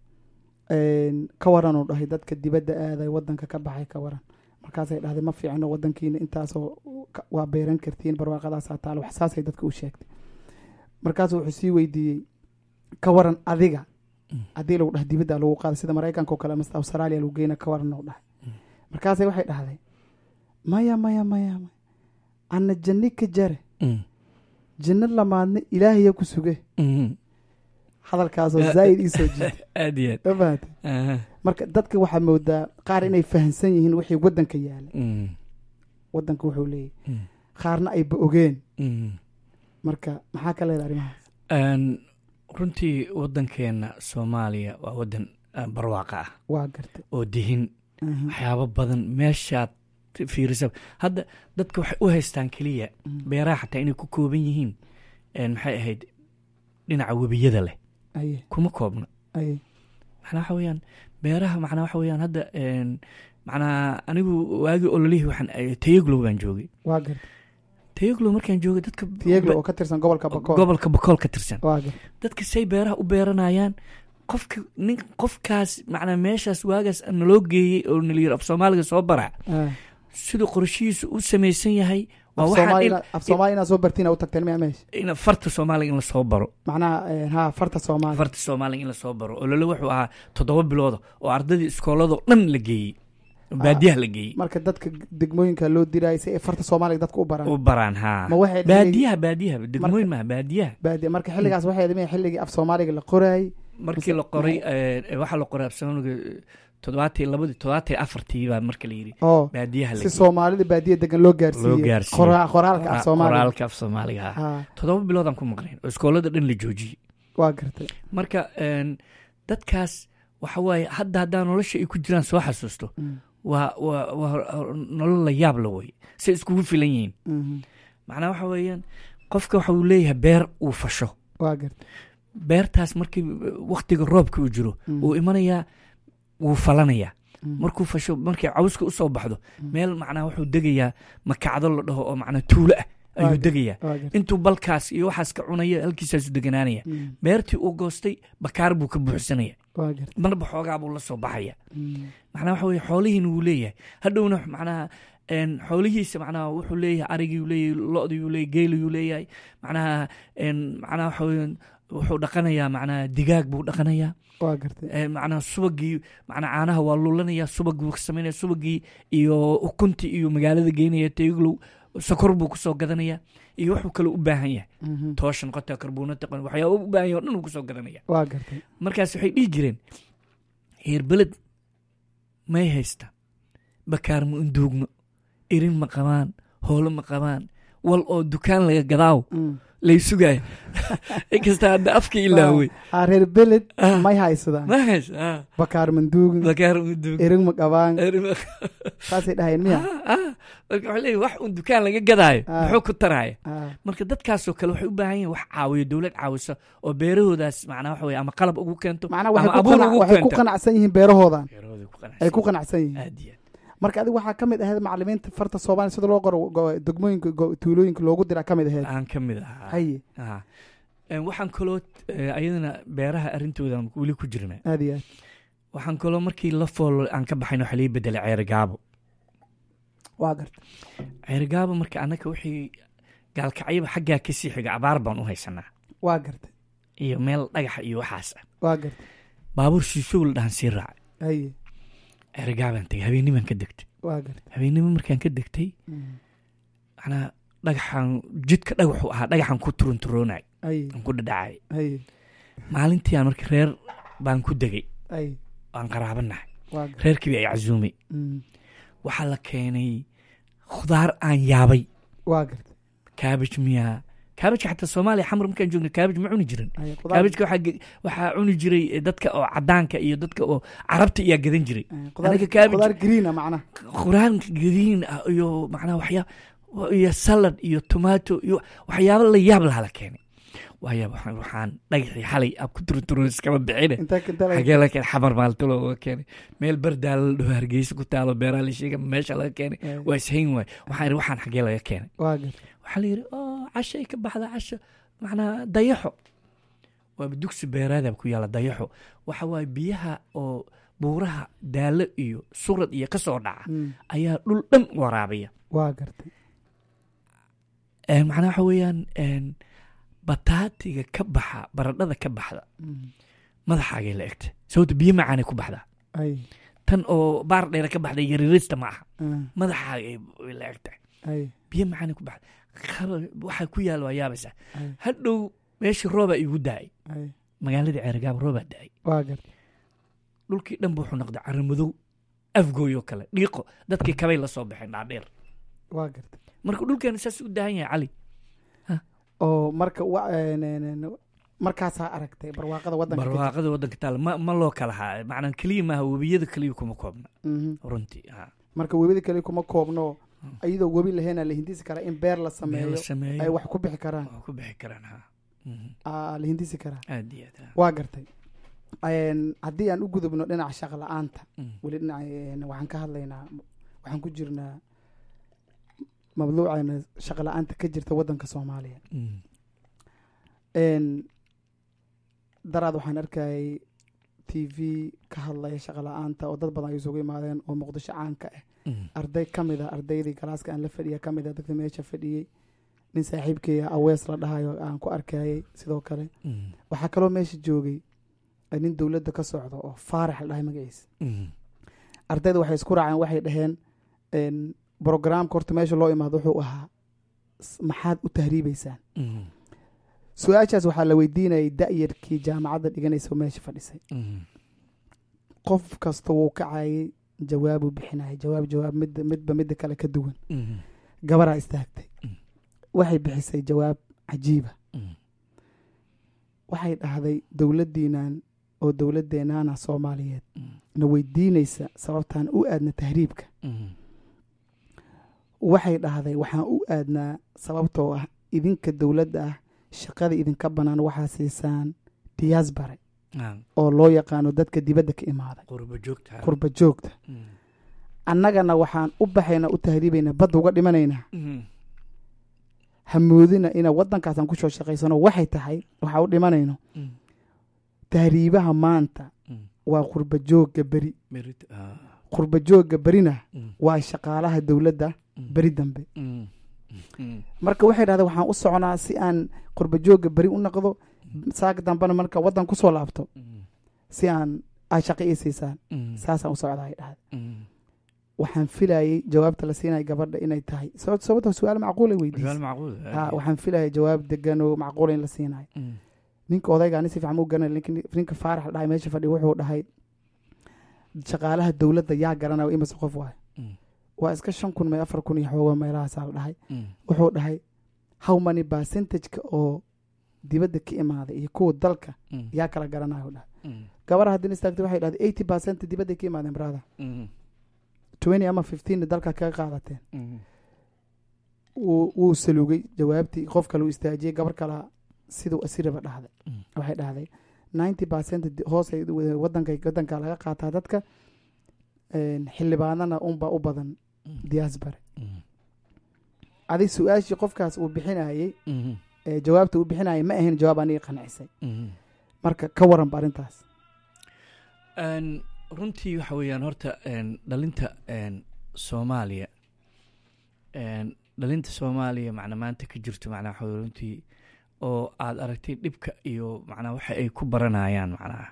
een, ka waran uu dhahay dadka dibadda aaday wadanka ka baxay ka waran markaasay dhahday ma fiicno wadankiina intaasoo ka- waa beeran kartiin barwaaqadaasaa taalo wax saasay dadka u sheegtay markaasuu wuxuu sii weydiiyey ka waran adiga Mm. haddii lagu dhahay dibadda lagu qaaday sida maraykanka oo kale ama australia lagu geyna ka waran uu dhahay markaasay waxay dhahday maya maya maya maya ana janni ka jare Mm. janno lamaadna ilaahaya ku suge Mm. hadalkaasoo zaa'id ii soo jiitay aad iyo aad ma fahatay Aha. marka dadka waxaa moodaa qaar inay fahamsan yihiin wixii wadanka yaala Mm. wadanka wuxuu leeyahy Mm. qaarna ayba ogeen Mm. marka maxaa ka leeda arrimahaas Een, runtii waddankeena soomaaliya waa waddan ah, barwaaqa ah waa gartay oo dihin Mhm. waxyaabo badan meeshaad fiirisa hadda dadka waxay u haystaan keliya Mm. beeraha xataa inay ku kooban yihiin een, maxay ahayd dhinaca webiyada leh aye kuma koobna aye macnaa waxa weeyaan beeraha macnaa waxa weeyaan hadda een, macnaa anigu waagii ololihii waxaan ay- tayaglow baan joogay waa garta tayaglow markaan joogay dadka tiyeglo oo ka tirsan gobolka bakool gobolka bakool ka tirsan waa garta dadka say beeraha u beeranayaan qofka nin qofkaas macnaa meeshaas waagaas naloo geeyey oo nalayiri af soomaaliga soo bara Ah. siduu qorshihiisu u samaysan yahay waa af waxaa soomaali in- ina- af soomaali inaad soo bartiin u tagteen miya meesha in farta soomaaliga in lasoo baro macnaha eh, ha farta soomaali farta soomaaliga in lasoo baro oo lolo wuxuu ahaa toddoba bilooda oo ardadii iskooladoo dhan la geeyey oo baadiyaha la geeyey marka dadka degmooyinka loo diraayo si ay farta soomaaliga dadka u baraan u baraan haa ma waxay baadiyaha baadiyaha degmooyin maaha baadiyaha baadiya marka xilligaas waxay dhimeen xilligii af soomaaliga la qoraayey markii la qoray eh, waxaa la qoray afsoomaaliga toddobaatii labadii toddobaatii afartii baa marka la yidhi oo baadiyaha la si soomaalida baadiya degan loo gaarsiiyey Loo gaarsiiyey. Qora- qoraalka af soomaaliga qoraalka af soomaaliga ah ha toddoba biloodaan ku maqnayn oo iskoolada dhan la joojiyey waa gartay marka een, dadkaas waxa waaye hadda haddaa nolosha ay ku jiraan soo xasuusto Mm. waa waa waa nolol la yaab la wey say iskugu filan yihiin Mhm. macnaa waxa weeyaan qofka waxa uu leeyahay beer uu fasho waa gartay beertaas markii waktiga roobka uu jiro Mm. wuu imanayaa wuu falanayaa Mm. markuu fasho markay cawska usoo baxdo meel macnaa wuxuu degayaa makacdo la dhaho oo macnaa tuulo ah ayuu Waaga. degayaa waa gartay intuu balkaas iyo waxaas ka cunaya halkiisaasu deganaanaya Mm. beertii uu goostay bakaar buu ka buuxsanaya waa gartay marba xoogaa buu la soo baxaya Mm. macnaa waxa weye xoolihiina wuu leeyahay hadhowna macnaha een, xoolihiisa macnaha wuxuu leeyahay arigii uu leeyahay lo-dii uu leeyahay geeli uu leeyahay macnaha een, macnaha waxa weye wuxuu dhaqanayaa macnaha digaag buu dhaqanayaa waa gartay Ee, macnaha subagii macnaha caanaha waa lulanaya subag buu samaynaya subagii iyo ukuntii iyo magaalada geynaya teeglow sokor buu kusoo gadanaya iyo wuxuu kale u baahan yahay Mhm. tooshan qota karbuunata waxyaaba u baahan yahay oo dhan uu kusoo gadanaya waa gartay markaas waxay dhihi jireen heer beled may haysta bakaar ma unduugno irin ma qabaan hoolo ma qabaan wal oo dukaan laga gadaaw Mm. lay sugaaya inkasta hadda afka ilaawey ha reer beled Ah. may haysadaan ma haysa ah, bakaar manduugin bakaar ma unduugno erig ma qabaan Irin ma- saasay dhahayeen miya Ah, ah. marka waxaa leeyahay wax un dukaan laga gadaayo Ah. muxuu ku taraya Ah. marka dadkaasoo kale waxay u baahan yihin wax caawiyo dowlad caawisa oo beerahoodaas macnaa waxa weye ama qalab ugu keento macnaha ama waxay ku abuur qanac- ugu waxay ku keento qanacsan yihiin beerahoodan beerahooda ku qanacsan ay ku qanacsan yihiin aad iyo aad marka adiga waxaa ka mid ahayd macalimiinta farta soomaaliya sida loo qoro go- degmooyinka go- tuulooyinka loogu diraa ka mid ahayd aan ka mid ahaa haye Ah. Een, waxaan kaloo eh, ayadana beeraha arrintooda weli ku jirna aad iyo aad waxaan kaloo markii la foolo aan ka baxayn waxaa lii bedelay ceerigaabo waa garta ceerigaabo marka annaka wixii gaalkacyaba xaggaa ka sii xiga abaar baan u haysanaa waa garta iyo meel dhagaxa iyo waxaas ah waa garta baabuur shiishow la dhahan sii raacay haye ceerigaabaan tegay habeenimaan ka degtay waa garta habeennimo markaan ka degtay Mm. macnaa dhagaxaan jidka dhagaxu ahaa dhagaxaan ku turunturoonay haye aan ku dhadhacay haye maalintii aan marka reer baan ku degay haye aan qaraabanahay waa garta reerkii ay casuumay Mm. waxaa la keenay khudaar aan yaabay waa garta kaabaj miyaa kaabajka xataa soomaaliya xamar markaan joogna kaabaj ma cuni jirin haye qudaar- kaabajka waxaa ge- waxaa cuni jiray eh, dadka oo cadaanka iyo dadka oo carabta iyaa gadan jiray haye, qudaar- aniga cabbage- qudaar greena macnaha quraan gadiin ah iyo macnaha waxyaa iyo salad iyo tomato iyo waxyaabo la yaab laha la keenay waaya waxaan waxaan dhagaxii xalay ab ku turuturo iskama bixine intaa intaa laga- xagee laga keenay xamar maalto looga keenay meel bardaala la dhaho hargeysa ku taalo beeraa la sheega meesha laga keenay haye, waa ishayn waay waxaan ihi waxaan xagee laga keenay waa garta waxaa la yidhi oo cashay ka baxda casho macnaa dayaxo waaba dugsi beeraada ku yaala dayaxo waxa waaye biyaha oo buuraha daalo iyo surad iyo kasoo dhaca Mm. ayaa dhul dhan waraabiya waa garta Een, macnaa waxa weeyaan een, bataatiga ka baxa baradhada ka baxda Mm. madaxaagay la egta sababto biyo macaanay ku baxdaa haye tan oo baar dheere ka baxda yarirista ma aha ah, madaxaagay way la egtahay haye biyo macaanay ku baxda Qaba- waxaa ku yaala waa yaabaysaa haye hadhow meeshii roobaa igu daay haye magaaladii ceerigaaba roobaa daay waa garta dhulkii dhan bu wuxuu noqday caramadow afgooyoo kale dhiiqo dadkii kabay la soo baxeen dhaadheer waa garta marka dhulkeena saas u daahan yahay cali oo marka wa- een, een, een, markaasaa aragtay barwaaqada waddanka ka jirta. barwaaqada waddanka taala ma, ma loo kala haa macnaa keliya maaha webiyada keliya kuma koobna Mhm. runtii ha marka webida kale kuma koobno iyadoo webi lahayn la hindisi karaa in beer la meel sameeyo la ay sameeyo wax ku bixi karaan waa ku bixi karaan ha Mhm. aa la hindisi karaa aad iyo aad ah. waa gartay Een, haddii aan u gudubno dhinaca shaqo la-aanta Mm. weli dhinaca een, waxaan ka hadlaynaa waxaan ku jirnaa mabduuceena shaqo la-aanta ka jirta waddanka soomaaliya Mm. Een, daraad waxaan arkayay t v ka hadlaya shaqo la-aanta oo dad badan ay isugu imaadeen oo muqdisho caanka ah Mm. arday ka mid a ardaydii galaaska aan la fadhiya ka mid a dadka meesha fadhiyey nin saaxiibkeya awees la dhahayo aan ku arkayay sidoo kale Mm. waxaa kaloo meesha joogay eh, nin dowladda ka socda oo faarax la dhahay magaciisa Mm. ardayda waxay isku raaceen waxay dhaheen een, brogramka horta meesha loo imaado wuxuu ahaa s- maxaad u tahriibeysaan Mm. su-aashaas waxaa la weydiinayay da-yarkii jaamacadda dhiganaysa oo meesha fadhisay Mm. qof kasta wuu kacayay jawaabuu bixinayay jawaab jawaab midda midba midda kale ka duwan Mm. gabaraa istaagtay Mm. waxay bixisay jawaab cajiiba Mm. waxay dhahday dowladdiinan oo dowladdeennaana soomaaliyeed Mm. na weydiinaysa sababtaan u aadna tahriibka Mm. waxay dhahday waxaan u aadnaa sababtoo ah idinka dowladda ah shaqada idinka bannaan waxaa siisaan diyaasbare Ah, oo loo yaqaano dadka dibadda ka imaaday qurbo joogta qurba joogta Mm. annagana waxaan u baxaynaa u tahriibaynaa badda uga dhimanaynaa Mm. hamoodina ina waddankaasaan ku soo shaqaysano waxay tahay waxaa u dhimanayno Mm. tahriibaha maanta Mm. waa qurba joogga beri Merit- ah. qurba joogga berina Mm. waa shaqaalaha dowladda Mm. beri dambe Mm. Mm. marka waxay dhahdeen waxaan u soconaa si aan qurba joogga beri u noqdo saaka dambena marka waddan kusoo laabto Mm. si aan ay shaqo ii siisaan Mm. saasaan u socdaa ay dhahday Mm. waxaan filayay jawaabta la siinaya gabadha inay tahay sababta sababta su-aal macquula su'aal weydiisay macquul ah. ha waxaan filayay jawaab degan oo macquula in la siinayo Mm. ninka odayga ani si fiican mu garanay laakiin ninka faarax la dhahay meesha fadhiya wuxuu dhahay shaqaalaha dowladda yaa garanaya imase qof waayo Mm. waa iska shan kun mee afar kun iyo xoogo meelahaasaa la dhahay Mm. wuxuu dhahay how many percentage-ka oo dibadda ka imaaday iyo kuwa dalka Mm. yaa kala garanayo dhahay Mm. gabadha haddii istaagtay waxay dhahday eighty percent dibadda ka imaadeen brother Mm. twenty ama fifteen dalka kaga qaadateen Mm. wuu wuu salugay jawaabtii qof kale uu istaajiyey gabar kala siduu asiraba dhahday Mm. waxay dhahday ninety percent hoos ay wadanka wadanka laga qaataa dadka een, xildhibaanana unbaa u badan Mm. diyaasbare Mm. adi su-aashii qofkaas uu bixinayey Mm. ee jawaabta uu bixinayay ma ahayn jawaab aniga qancisay Mm. marka ka waranba arrintaas Een, runtii waxa weeyaan horta een, dhalinta een, soomaaliya een, dhalinta soomaaliya macna maanta ka jirto macnaa waxa weeye runtii oo aad aragtay dhibka iyo macnaa waxa ay ku baranayaan macnaha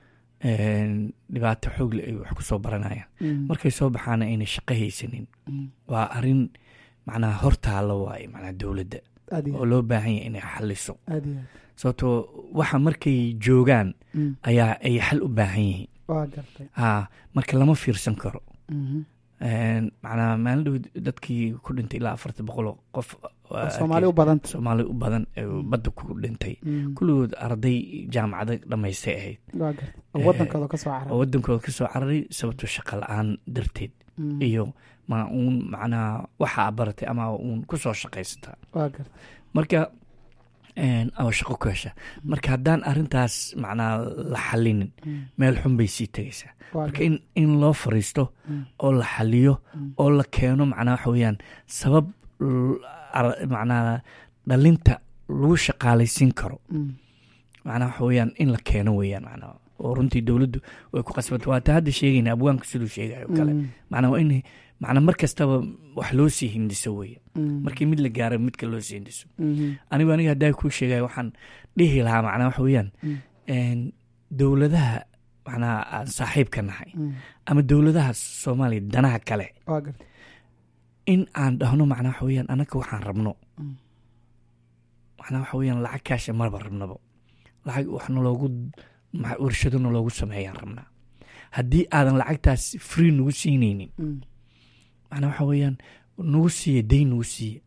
een, dhibaato xoogle ay wax ku soo baranayaan Mm, markay soo baxaana ayna shaqo haysanin mm, waa arrin macnaha hortaalla waaye macnaha dowladda aad iyo oo loo baahan yahay inay xaliso aad iyo aad sababtoo waxa markay joogaan Mm, ayaa ay xal u baahan yihiin waa gartay ha marka lama fiirsan karo Mhm. Een, macnaha maalin dhow dadkii ku dhintay ilaa afarta boqol oo qof oo soomaali u badanta soomaali u badan ee Mm. badda ku dhintay Mm, kulligood arday jaamacado dhammaystay ahayd waa gartay oo Eh, wadankooda ka soo oo caray wadankooda ka soo cararay sababto shaqo la-aan darteed Mm, iyo ma uun macnaha waxa baratay ama uun ku soo shaqaysataa waa gartay marka een, oo shaqo ku hesha marka haddaan arrintaas macnaha la xalinin Mm, meel xun bay sii tegaysaa waa marka gartay in in loo fariisto Mm, oo la xaliyo mm, oo la keeno macnaha waxa weeyaan sabab l- ar- macnaha dhalinta lagu shaqaalaysiin karo mm, macnaha waxa weeyaan in la keeno weeyaan macnaha oo runtii dowladdu way ku qasbanta waata hadda sheegayna abwaanka siduu sheegayo kale mm, macnaha waa in macnaha mar kastaba wax loo sii hindiso weeye mm, markii mid la gaaro midka loo sii hindiso mhm, anigu aniga haddaa kuu sheegayo waxaan dhihi lahaa macnaha waxa weeyaan mm, een, dowladaha macnaha aan saaxiibka nahay mm, ama dowladaha soomaaliya danaha kale waa gartay in aan dhahno macnaha waxa weeyaan anaka waxaan rabno Mm, macnaha waxa weeyaan lacag kaasha marba rabnaba lacag wax naloogu ma- warshado naloogu sameeyaan rabnaa haddii aadan lacagtaas free nagu siinaynin mm, macnaha waxa weeyaan nagu siiya dayn nagu siiya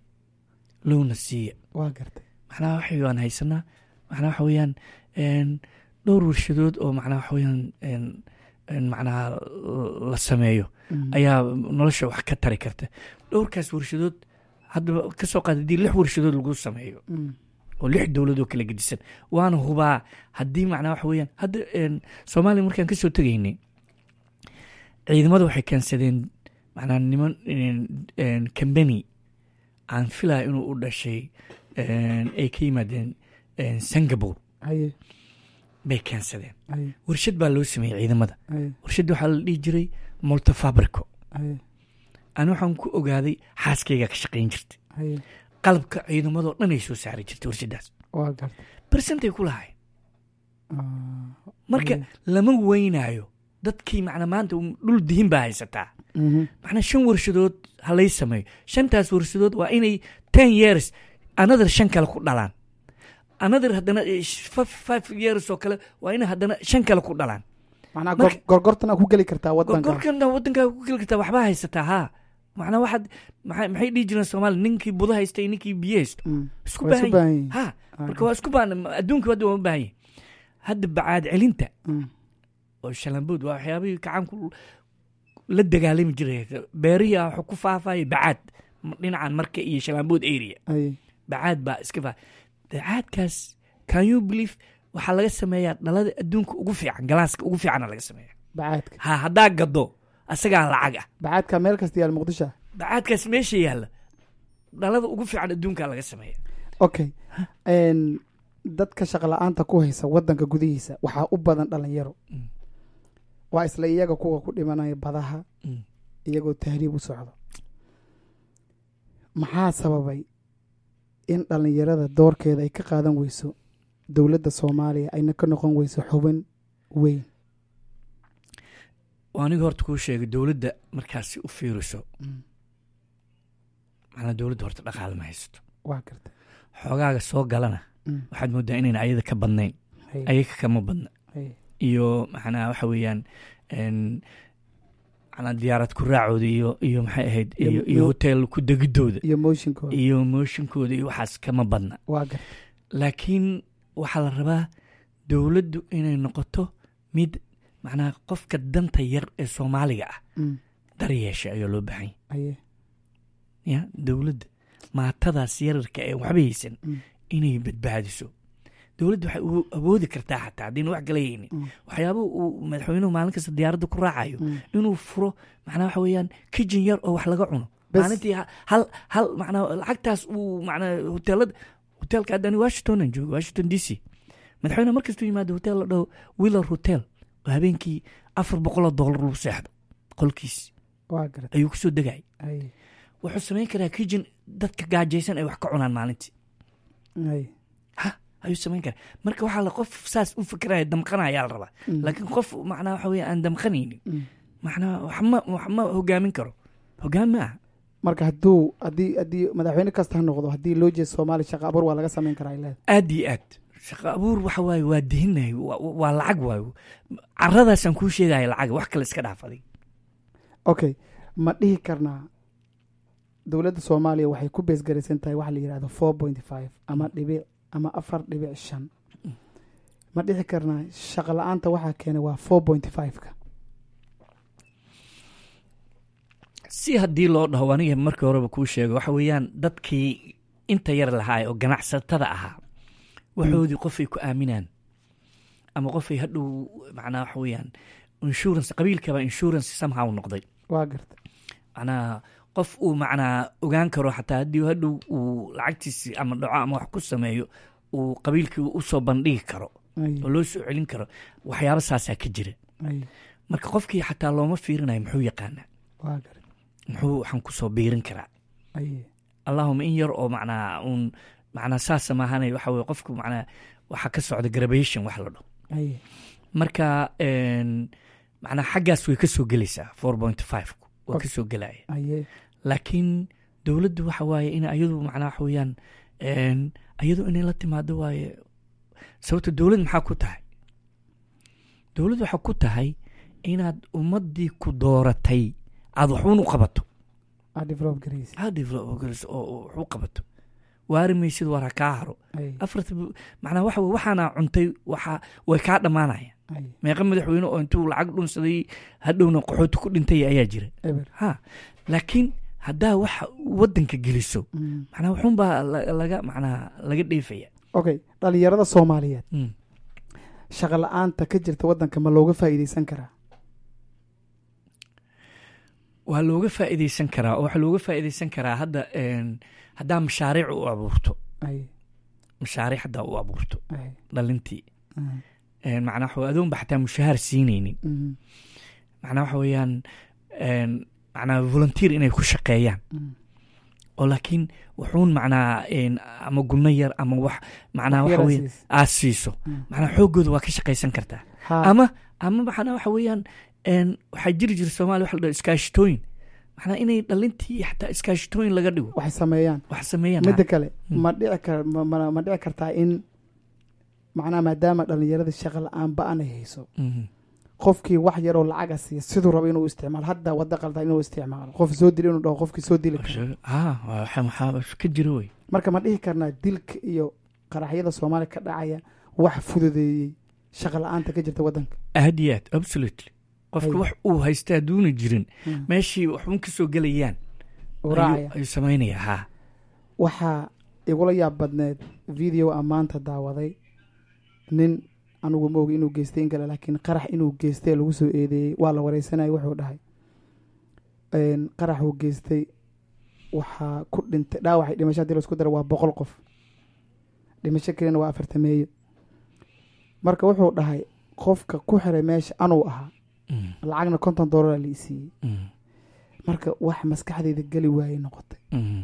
lowna siiya waa gartay macnaha waxay waan haysanaa macnaha waxa weeyaan een, dhowr warshadood oo macnaha waxa weeyaan een, een, macnaha la sameeyo Mm, ayaa nolosha wax ka tari karta dhowrkaas warshadood haddaba kasoo qaad haddii lix warshadood lagu sameeyo mm, oo lix dowladoo kala gedisan waana hubaa haddii macnaa waxa weeyaan hadda een, soomaaliya markaan kasoo tegaynay ciidamada waxay keensadeen macnaa niman kambani aan filaya inuu u dhashay een, ay ka yimaadeen een, singapore haye bay keensadeen haye warshad baa loo sameeyey ciidamada haye warshadda waxaa la dhihi jiray multifabrico haye ani waxaan ku ogaaday xaaskayga ka shaqayn jirtay haye qalabka ciidamadoo dhan ay soo saari jirtay warshadaas waa garta bersentay ku lahayn Ah, marka haye. lama weynaayo dadkii macna maanta dhul dihin baa haysataa Mhm. macnaa shan warshadood ha lay sameeyo shantaas warshadood waa inay ten years another shan kale ku dhalaan another haddana eh, five five years oo kale waa inay haddana shan kale ku dhalaan macnaa Marka- gor- gorgortan aa ku geli kartaa wadanka gorgorkan waddankaa ku geli kartaa waxbaa haysataa haa macnaa waxaad maxay maxay dhihi jireen soomaali ninkii budo haysta iyo ninkii biyo haysto Mm. isku Waa isu baahan baahan yihin yihiin. ha Ah, marka waa isku baahan adduunka hadda waa u baahan yihin hadda bacaad celinta mm. oo shalambood waa waxyaabihii gacanku la dagaalami jiray beerihii ah wuxuu ku faafaya bacaad dhinacan marka iyo shalambood area haye bacaad baa iska faa bacaadkaas can you believe waxaa laga sameeyaa dhalada adduunka ugu fiican galaaska ugu fiicana laga sameeya bacaadka ha haddaa gado asagaa lacag ah bacaadka meel kasta yaal muqdisho bacaadkaas meesha yaalla dhalada ugu fiican adduunka laga sameeya okay n dadka shaqa la-aanta ku haysa wadanka gudihiisa waxaa u badan dhalinyaro Mm. waa isla iyaga kuwa ku dhimanaya badaha Mm. iyagoo tahriib u socdo maxaa sababay in dhalinyarada doorkeeda ay ka qaadan weyso dowladda soomaaliya ayna ka noqon weyso xubin weyn waa aniga horta kuu sheegay dowladda markaasi u fiiriso Mm. macnaa dowladda horta dhaqaale ma haysato waa garta xoogaaga soo galana Mm. waxaad moodaa inayna ayada ka badnayn Hay, ayaga kama badna hay. iyo maxnaa waxa weeyaan n macnaa diyaarad ku raacooda iyo iyo maxay ahayd Iyo- iyo iyo iyo- hotel ku degidooda iyo mooshinkooda iyo mooshinkooda iyo waxaas kama badna waa garta laakiin waxaa la rabaa dowladdu inay noqoto mid macnaa qofka danta yar ee soomaaliga ah Mm. daryeesha ayaa loo baahan haye ya dowladda maatadaas yararka ee waxba haysan Mm. inay badbaadiso dowladda waxay u awoodi kartaa xataa haddayna wax kala haynin Mm. waxyaabaha uu madaxweynuhu maalin kasta diyaaradda ku raacayo Mm. inuu furo macnaa waxa weeyaan kijin yar oo wax laga cuno Bes. maalintii ha- hal hal macnaa lacagtaas uu macnaa hoteelada hoteelka haddani washington aan joogo washington d c madaxweyne markastuu yimaado hotel la dhaho willer hotel oo habeenkii afar boqoloo doolar lagu seexdo qolkiis waa garta ayuu kusoo degay haye wuxuu samayn karaa kijin dadka gaajaysan ay wax ka cunaan maalintii haye ha ayuu samayn karaa marka waxaa la qof saas u fikiraya damqanayaa la rabaa Mm. laakiin qof macnaa waxa weeye aan damqanaynin Mm. macnaa wax ma wax ma hogaamin karo hogaan ma aha marka hadduu haddii haddii madaxweyne kasta ha noqdo haddii loo jeedo soomaaliya shaqa abuur waa laga samayn karaa ay leedahay aad iyo aad shaqo abuur waxa waaye waa dihinahay waa waa lacag waayo caradaasaan kuu sheegaya lacag wax kale iska dhaafaday okay ma dhihi karnaa dowladda soomaaliya waxay ku beesgaraysan tahay waxa la yidhahdo four point five ama dhibic ama afar dhibic shan ma dhihi karnaa shaqa la-aanta waxaa keenay waa four point five-ka si haddii loo dhaho aniga markii horeba kuu sheego waxa weeyaan dadkii inta yar lahaa oo ganacsatada ahaa waxoodii qofay ku aaminaan ama qofay hadhow macnaa waxa weeyaan insurance qabiilkaba insurance somehow noqday waa garta macnaa qof uu macnaa ogaan karo xataa haddii hadhow uu lacagtiisi ama dhaco ama wax ku sameeyo uu qabiilkii usoo bandhigi karo Ay, oo loo soo celin karo waxyaaba saasaa ka jira ay, marka qofkii xataa looma fiirinayo muxuu yaqaanaa waa garta muxuu waxaan kusoo biirin karaa ay, allahuma in yar oo macnaa uun macnaa saasa maahanay waxa weye qofku macnaa waxaa ka socda graduation wax la dhaho ay, marka n macnaa xaggaas way ka soo gelaysaa four point five waa Ok. ka soo gelaya aye, laakiin dowladdu waxa waaye in ayadu macnaa waxa weeyaan n ayadu inay la timaado waaye sababto dowlad maxaa ku tahay dowladd waxaa ku tahay inaad ummaddii ku dooratay aada waxuun u qabato aa develop garaysa aad develop garayso oo oo wax u qabato waari maysid war ha kaa haro ay, afarta bu- macnaa waxa weye waxaana cuntay waxa way kaa dhammaanaya ay, meeqa madaxweyne oo intuu lacag dhunsaday hadhowna qaxooti ku dhintay ayaa jira eber ha laakiin haddaa waxa waddanka geliso Mm. macnaa wuxuunbaa la- laga macnaa laga dheefaya okay dhalinyarada soomaaliyeed Mm. shaqa la-aanta ka jirta waddanka ma looga faa'iideysan karaa waa looga faa'iideysan karaa oo waxaa looga faa'iideysan karaa hadda een, haddaa mashaariic u abuurto ay mashaariic haddaa u abuurto ay dhalintii mm, een, macnaa waxa adoonba xataa mushahaar siinaynin mm, macnaa waxa weeyaan een, macnaa volunteer inay ku shaqeeyaan mm. oo laakiin wuxuun macnaa een, ama gunno yar ama wax macnaa waxa Yaraa weeye siis. aad siiso Mm. macnaa xooggooda waa ka shaqaysan kartaa Ha, ama ama macnaa waxa weeyaan een, waxaa jiri jira soomaaliya waxa la dhaho iskaashitooyin macnaa inay dhalintii xataa iskaashitooyin laga dhigo waxay sameeyaan wax sameeyaan midda kale Mm. ma dhici kar ma- ma ma dhici kartaa in macnaha maadaama dhalinyarada shaqa la-aan ba-an ay hayso Mhm. qofkii wax yaroo lacaga siiya siduu rabo inuu isticmaalo hadda wadda qaldan inuu isticmaalo qof soo dili inuu dhaho qofkii soo dili karo ha waxa maxaa ka jira wey marka ma dhihi karnaa dilka iyo qaraxyada soomaaliya ka dhacaya wax fududeeyey shaqa la-aanta ka jirta waddanka aad iyo aad absolutely qofka Ay. wax uu haysta hadduuna jirin Mm. meeshii waxun ka soo gelayaan uu ayuu- raacaya ayuu samaynaya ha waxaa igula yaab badneed video aan maanta daawaday nin anugu ma ogi inuu geystay in kale laakiin qarax inuu geystay lagu soo eedeeyey waa la wareysanayay wuxuu dhahay een, qaraxuu geystay waxaa ku dhintay dhaawacay dhimasho hadii laisku daro waa boqol qof dhimasho kelina waa afartameeyo marka wuxuu dhahay qofka ku xiray meesha anuu ahaa Mm, lacagna konton doolara la isiiyey mm, marka wax maskaxdayda geli waayey noqotay mm.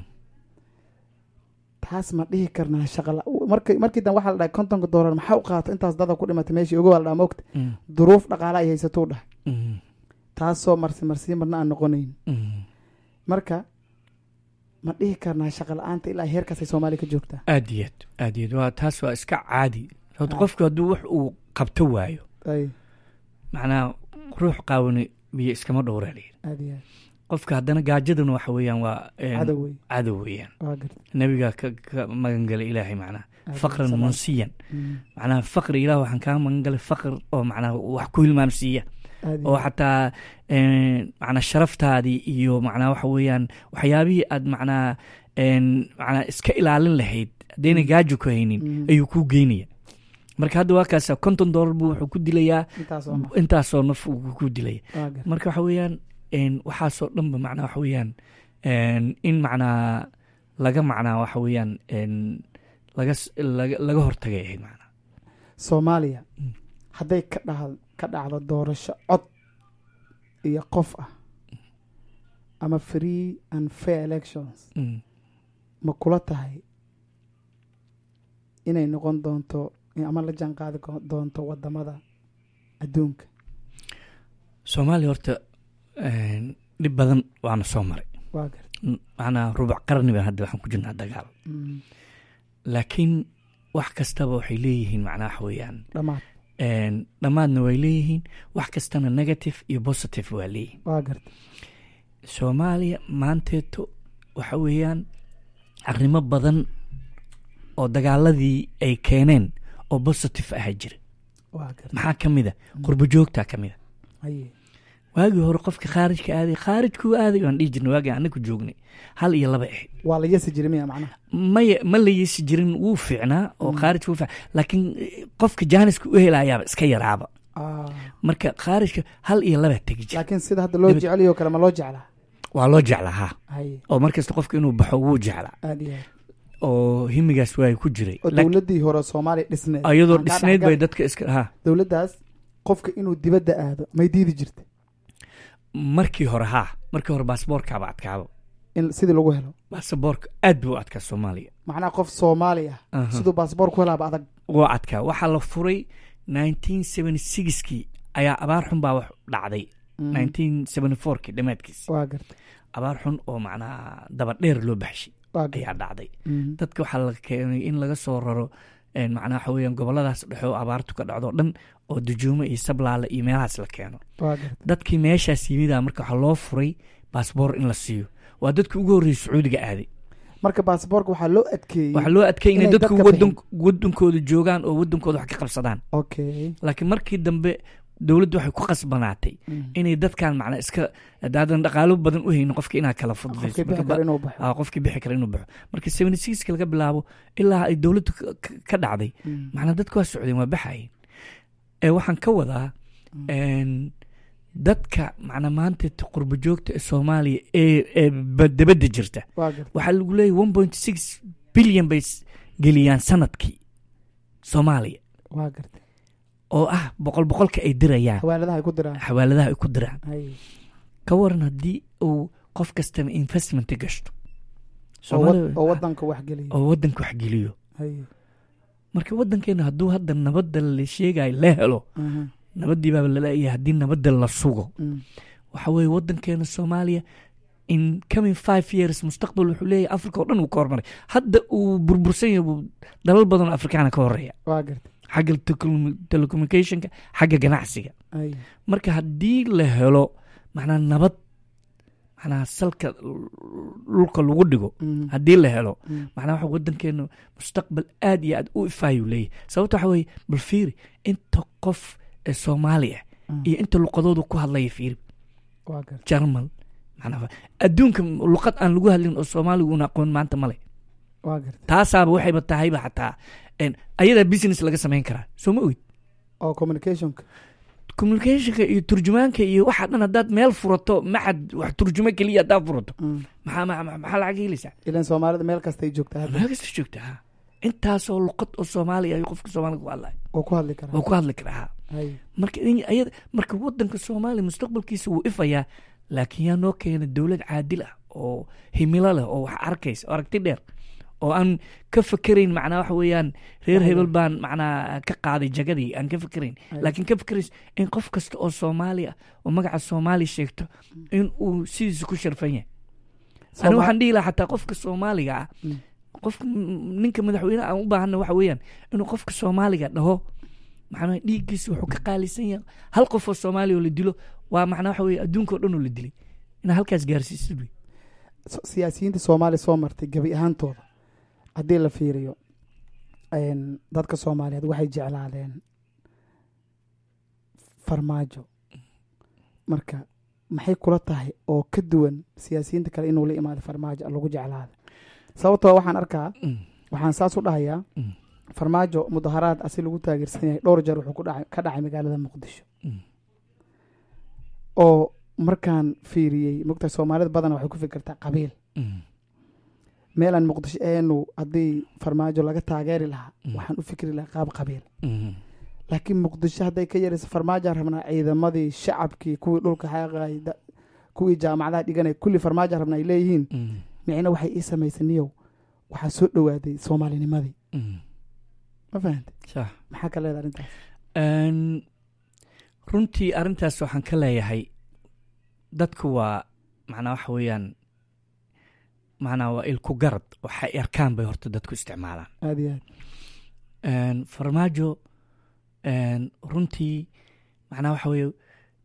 taas ma dhihi karnaa shaqala marki markii dan waxaa la dhahay kontonka doolar maxaa u qaata intaas dada ku dhimatay meeshii ogo waa la dhaha mogta Mm, duruuf dhaqaala ay haysatuu dhahay mm, taasoo marsi marsiin marna aan noqonayn mm. marka ma dhihi karnaa shaqa la-aanta ilaa heerkaasay soomaaliya ka joogtaa aad iyo aad aad iyo aad waa taas waa iska caadi sababto Ah. qofku hadduu wax uu qabto waayo ay macnaa ruux qaawani biyo iskama dhowraa layidhi aad iyo aad qofka haddana gaajaduna waxa weeyaan waa een, cadow wey cadow weeyaan waa garta nabiga ka ka magan galay ilaahay macnaha Aad faqran salaam. munsiyan Mm, macnaha faqri ilaah waxaan kaa magan galay faqr oo macnaha wax ku hilmaamsiiya aad iyo oo aad. xataa een, macnaa sharaftaadii iyo macnaa waxa weeyaan waxyaabihii aad macnaa een, macnaa iska ilaalin lahayd haddayna Mm. gaajo ku haynin Mm, ayuu kuu geynaya marka hadda waa kaasa konton doolar buu wuxuu ku dilayaa intaasoo ma intaasoo naf uu ku dilaya waa garta marka waxa weeyaan een, waxaasoo dhanba macnaa waxa weeyaan een, in macnaa laga macnaa waxa weeyaan een, laga s- laga laga hortagay ahayd macnaa soomaaliya Mm. hadday ka dha ka dhacdo doorasho cod iyo qof ah ama free and fair elections Mm. ma kula tahay inay noqon doonto ama la jaan qaadi ko- doonto wadamada adduunka soomaaliya horta een, dhib badan waana soo maray waa garta Mm, macnaa rubuc qarni baan hadda waxaan ku jirnaa dagaal Mm, laakiin wax kastaba waxay leeyihiin macnaa waxa weeyaan dhammaad een, dhammaadna way leeyihiin wax kastana negative iyo positive waa leeyihiin waa garta soomaaliya maanteeto waxa weeyaan arrimo badan oo dagaaladii ay keeneen oo positive ahaa jira waa garta maxaa ka mid a qurbo joogtaa ka mid a haye waagii hore qofka khaarijka aaday khaarijkuu aaday waan dhihi jirnay waagii anaku joognay hal iyo laba ahayd waa la yasi jiray miya macnaha maya ma la yeesi jirin wuu fiicnaa oo Mm. khaarijka wuu fiicnaa laakiin eh, qofka jaaniska u helayaaba iska yaraaba Ah, marka khaarijka hal iyo laba tegi jira laakiin sida hadda loo Dibad- jeceliyo kale ma loo jeclaa waa loo jeclaa ha haye oo markasta qofka inuu baxo wuu jeclaa aad iyo aad oo himigaas waa ku jiray oo Laakiin dowladdii hore soomaaliya dhisneed iyadoo Aan kaa dhisnayd bay dhexgal- dadka iska ha dowladdaas qofka inuu dibadda aado may diidi jirta markii hore ha markii hore baasboorkaaba adkaaba in sidii lagu helo baasaboorka aad buu u adkaa soomaaliya macnaha qof soomaali ah Aha. siduu baasboor ku helaaba adag wuu adkaa waxaa la furay 1976kii ayaa abaar xun baa wax dhacday Mm, 1974kii dhammaadkiisa waa garta abaar xun oo macnaa daba dheer loo baxshay waa garta ayaa dhacday Mm, dadka waxaa la keenay in laga soo raro een, macnaa waxa weeyaan goboladaas dhexe oo abaartu ka dhacdo o dhan oo dujuumo iyo sablaale iyo meelahaas la keeno waa garta dadkii meeshaas yimida marka waxaa loo furay baasboor in la siiyo waa dadkii ugu horreeyay sacuudiga aaday marka baasboorka waxaa loo adkeeyey waxaa loo adkay inay inay dadku dadka wadan wadankooda joogaan oo wadankooda wax ka qabsadaan okay laakiin markii dambe dowladdu waxay ku qasbanaatay Mm. inay dadkan macnaa iska hadaadan dhaqaalo badan u haynin qofka inaa kala fududayso qofkii bixi Marka kara ba- inuu baxo aa, qofkii bixi kara inuu baxo marka seventy sixka laga bilaabo ilaa ay dowladdu ka- ka- ka dhacday Mm. macnaa dadku waa socdeen waa baxayeen ee waxaan ka wadaa Mm. een, dadka macnaa maanta t- qurbo joogta ee soomaaliya ee ee ba- dabadda jirta waa garta waxaa lagu leeyahy one point six bilyan bay s- geliyaan sanadkii soomaaliya waa garta oo ah boqol boqolka ay dirayaan xawaaladaha ay ku diraan xawaaladaha ay ku diraan hay ka waran haddii uu qof kastana investment gashto oo wad- Soomaalida- oo wadanka wax geliya oo wadanka wax geliyo hay marka wadankeena hadduu hadda nabadda la sheegayo la helo aha, nabaddii baaba laleeyahay haddii nabadda la sugo mm. waxa weeye wadankeena soomaaliya in coming five years mustaqbal wuxuu leeyahay africa oo dhan uu ka hormaray hadda uu burbursan yahay buu dalal badan oo afrikaana ka horeeya waa garta xagga telecom- telecommunicationka xagga ganacsiga hay marka haddii la helo macnaa nabad macnaa salka dhulka lagu dhigo Mm. haddii la helo Mm. macnaa waxa wadankeenu mustaqbal aad iyo aad u ifaayuu leeyahay sababta waxa weeye bal fiiri inta qof ee soomaali ah Mm. iyo inta luqadoodu ku hadlaya fiiri waa garta jarmal macnaa adduunka luqad aan lagu hadlin oo soomaaligu una aqoon maanta male waa garta taasaaba waxayba tahayba xataa een, ayadaa business laga samayn karaa soo ma ogid oo communicationka communicationka iyo turjumaanka iyo waxa dhan haddaad meel furato maxad wax turjumo keliya haddaad furato Mm. maxaa maxaa maxaa lacag helaysaa ilan soomaalida meel kasta ay joogtaa hadda meel kasta joogta ha intaasoo luqad oo soomaaliya ayuu qofka soomaaliga ku hadlaya oo ku hadli karaa oo ku hadli karaa ha hay marka in- ayada marka wadanka soomaaliya mustaqbalkiisa wuu ifayaa laakiin yaa noo keena dowlad caadil ah oo himilo leh oo wax arkaysa oo aragti dheer oo aan ka fakerayn macnaa waxa weeyaan reer Waayo. hebel baan macnaa ka qaaday jagadii aan ka fakerayn Ay. laakiin ka fakerays in qof kasta oo soomaali ah oo magaca soomaali sheegto in uu sidiisa ku sharfan yahay ani Sooma- waxaan dhihi lahaa xataa qofka soomaaliga ah Mm. qofka m- ninka madaxweyne aan u baahana waxa weeyaan inuu qofka soomaaliga dhaho macnaa dhiiggiisa wuxuu ka qaalisan yahay hal qof oo soomaaliya oo la dilo waa macnaa waxa weeye adduunka oo dhan oo la dilay inaa halkaas gaarsiisid wey so- siyaasiyiinta soomaaliya soo martay gebi ahaantooda haddii la fiiriyo een, dadka soomaaliyeed waxay jeclaadeen farmaajo marka maxay kula tahay oo ka duwan siyaasiyiinta kale inuu la imaado farmaajo lagu jeclaada sababtoo waxaan arkaa Mm, waxaan saas u dhahayaa mm, farmaajo mudaharaad asi lagu taageersan yahay dhowr jeer wuxuu ku dhacay- ka dhacay magaalada muqdisho mm, oo markaan fiiriyey mogta soomaalida badan waxay ku fikirtaa qabiil mm, meelaan muqdisho eenu haddii farmaajo laga taageeri lahaa Mm. waxaan u fikri lahaa qaab qabiil mm, laakiin muqdisho hadday ka yarayso farmaajaan rabnaa ciidamadii shacabkii kuwii dhulka xaaqay da- kuwii jaamacadaha dhiganay kulli farmaajaan rabnaa ay leeyihiin mm, micna waxay ii samaysay niyow waxaa soo dhowaaday soomaalinimadii mm. ma fahantay sax maxaa ka leedahay arrintaas Een, runtii arrintaas waxaan ka leeyahay dadku waa macnaa waxa weeyaan macnaa waa ilku garad waxay arkaan bay horta dadku isticmaalaan aada iyo aad Een, farmaajo een, runtii macnaa waxa weeye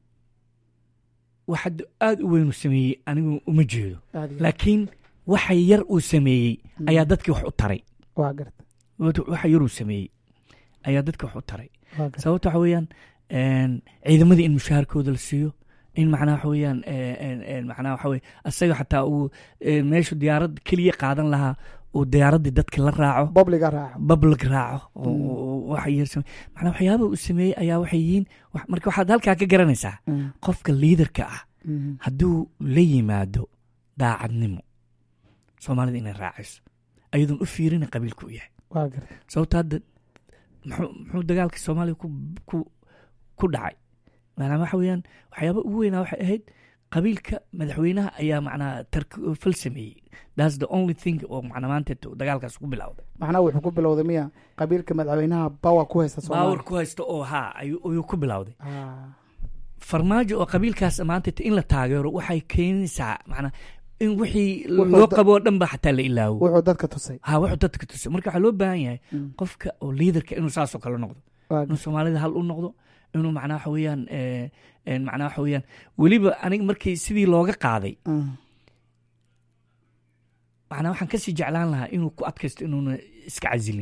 wax hadda aada u weyn uu sameeyey anigu uma jeedo aada iyo aad laakiin waxa yar uu sameeyey Mm. ayaa dadkii wax u taray waa garta waxa yar uu sameeyey ayaa dadka wax u taray waa garta sababta waxa weeyaan een, ciidamadii in mushaharkooda la siiyo in macnaha waxa weeyaan een, een, macnaha waxa weye asaga xataa uu een, meeshu diyaarad keliya qaadan lahaa uu diyaaraddii dadka la raaco bobliga raaco public raaco oo- Mm. oo waxa yar same macnaa waxyaaba uu sameeyey ayaa waxay yihiin wax- marka waxaad halkaa ka garanaysaa Mm, qofka liidarka ah mhm. hadduu la yimaado daacadnimo soomaalida inay raacayso ayadoon u fiirina qabiilku u yahay waa garta sababta hadda muxuu muxuu dagaalka soomaaliya ku ku ku dhacay maanaa waxa weeyaan waxyaaba ugu weynaa waxay ahayd qabiilka madaxweynaha ayaa macnaa tark fal sameeyey thats the only thing oo macnaa maanta dagaalkaas ku bilowday macnaha wuxuu ku bilowday miya qabiilka madaxweynaha bawa ku haysta baawar soomaaliya ku haysto oo haa ayuu ayuu ku bilowday Ah, farmaajo oo qabiilkaas maanta in la taageero waxay keenaysaa macnaa in wixii Wuxuu loo da- qabo oo dhan ba xataa la ilaawo wuxuu dadka tusay ha wuxuu dadka tusay marka waxaa loo baahan yahay Mm, qofka oo liidarka inuu saasoo kale noqdo waa inuu soomaalida hal u noqdo inuu macnaa waxa weeyaan eh, eh, macnaa waxa weeyaan weliba aniga markii sidii looga qaaday ah, macnaa waxaan kasii jeclaan lahaa inuu ku adkaysto inuuna iska casilin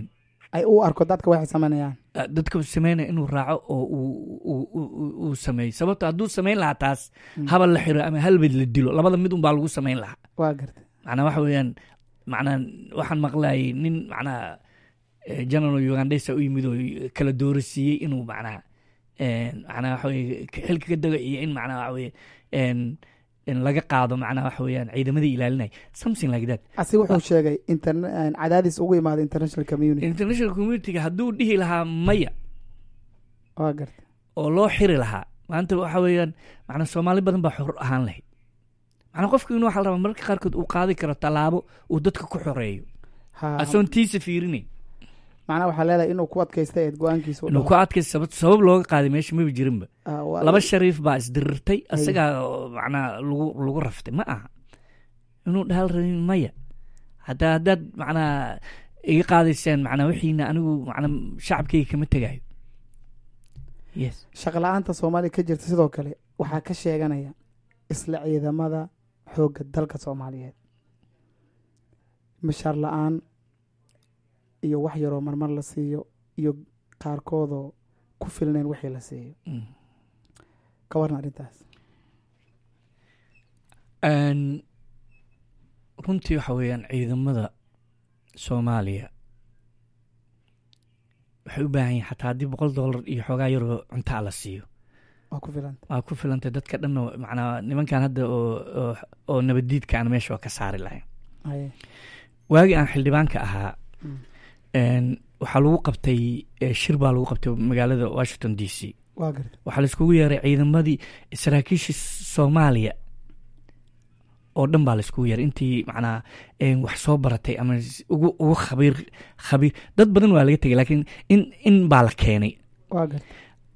ay u arko dadka waxay sameynayaan Ah, dadka sameynaya inuu raaco oo uu- uu- uu uu- uu sameeyo sababto hadduu samayn lahaa taas Mm. habal la xiro ama halbad la dilo labada mid unbaa lagu samayn lahaa waa gartay macnaa waxa weeyaan macnaa waxaan maqlayay nin macnaa eh, general ugandesa u yimid oo kala doorasiiyey inuu macnaa een, macnaa waxa weye xilka ka dego iyo in macnaa waxa weye een, in laga qaado macnaa waxa weeyaan ciidamadii ilaalinaya something like that asi wuxuu sheegay interne- cadaadis ugu imaada international community international communityga hadduu dhihi lahaa maya waa gartay oo loo xiri lahaa maanta waxa weeyaan macnaa soomaali badan baa xor ahaan lahayd macnaa qofku inuu waxa la rabaa mararka qaarkood uu qaadi karo tallaabo uu dadka ku xoreeyo ha asoon tiisa fiirinayn macnaha waxaa leedahay inuu ku adkaysta eed go-aankiisa u inuu dhaho. ku adkaysa sabab sabab looga qaaday meesha maba jirinba Ah, waa- laba shariif baa isdirirtay asagaa oo macnaa lagu lagu raftay ma aha inuu dhahal rabin maya haddaa haddaad macnaa iga qaadaysaan macnaa wixiina anigu macnaa shacabkayga kama tegayo yes shaqo la-aanta soomaaliya ka jirta sidoo kale waxaa ka sheeganaya isla ciidamada xoogga dalka soomaaliyeed mishaar la-aan iyo wax yaroo marmar la siiyo iyo qaarkoodoo ku filnayn wixii la siiyo Mm. ka warna arrintaas Een, runtii waxa weeyaan ciidamada soomaaliya waxay u baahan yihin xataa haddii boqol dollar iyo xoogaa yaroo cuntaa la siiyo waa ku filanta waa ku filantay dadka dhan oo macnaa nimankan hadda oo oo- oo nabaddiidka aan meesha waa ka saari lahayn haye waagii aan xildhibaanka ahaa Mm. een, waxaa lagu qabtay eh, shir baa lagu qabtay magaalada washington d c waa garta waxaa laiskugu yeeray ciidamadii saraakiisha soomaaliya oo dhan baa laiskugu yeeray intii macnaa een, wax soo baratay ama s- ugu ugu khabiir khabiir dad badan waa laga tegay laakiin in in baa la keenay waa garta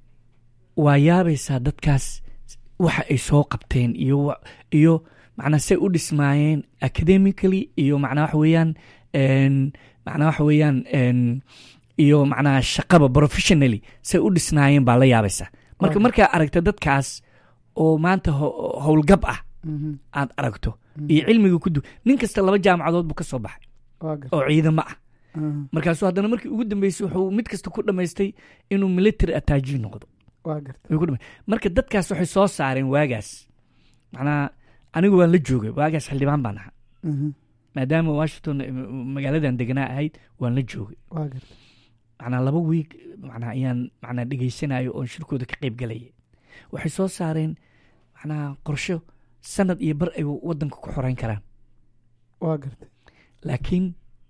waa yaabaysaa dadkaas waxa ay soo qabteen iyo wa- iyo macnaa say u dhismaayeen academically iyo macnaa waxa weeyaan een, macnaa waxa weeyaan een, iyo macnaa shaqaba professionally say u dhisnaayeen baa la yaabaysaa marka Waaw. markaa aragta dadkaas oo maanta ho- howlgab ah Mhm. aad aragto Mhm. iyo cilmiga ku du nin kasta laba jaamacadood buu ka soo baxay waa garta oo ciidamo ah Mhm. markaasuu haddana markii ugu dambeysay wuxuu mid kasta ku dhammaystay inuu military attaaji noqdo waa garta way ku dhama- marka dadkaas waxay soo saareen waagaas macnaa anigu waan la joogay waagaas xildhibaan baan ahaa Mhm. maadaama washington eh, magaaladan deganaa ahayd waan la joogay waa garta macnaa laba wiig macnaa ayaan macnaa dhegaysanayo oon shirkooda ka qayb galayay waxay soo saareen macnaa qorsho sanad iyo bar ay wadanka ku xoreyn karaan waa garta laakiin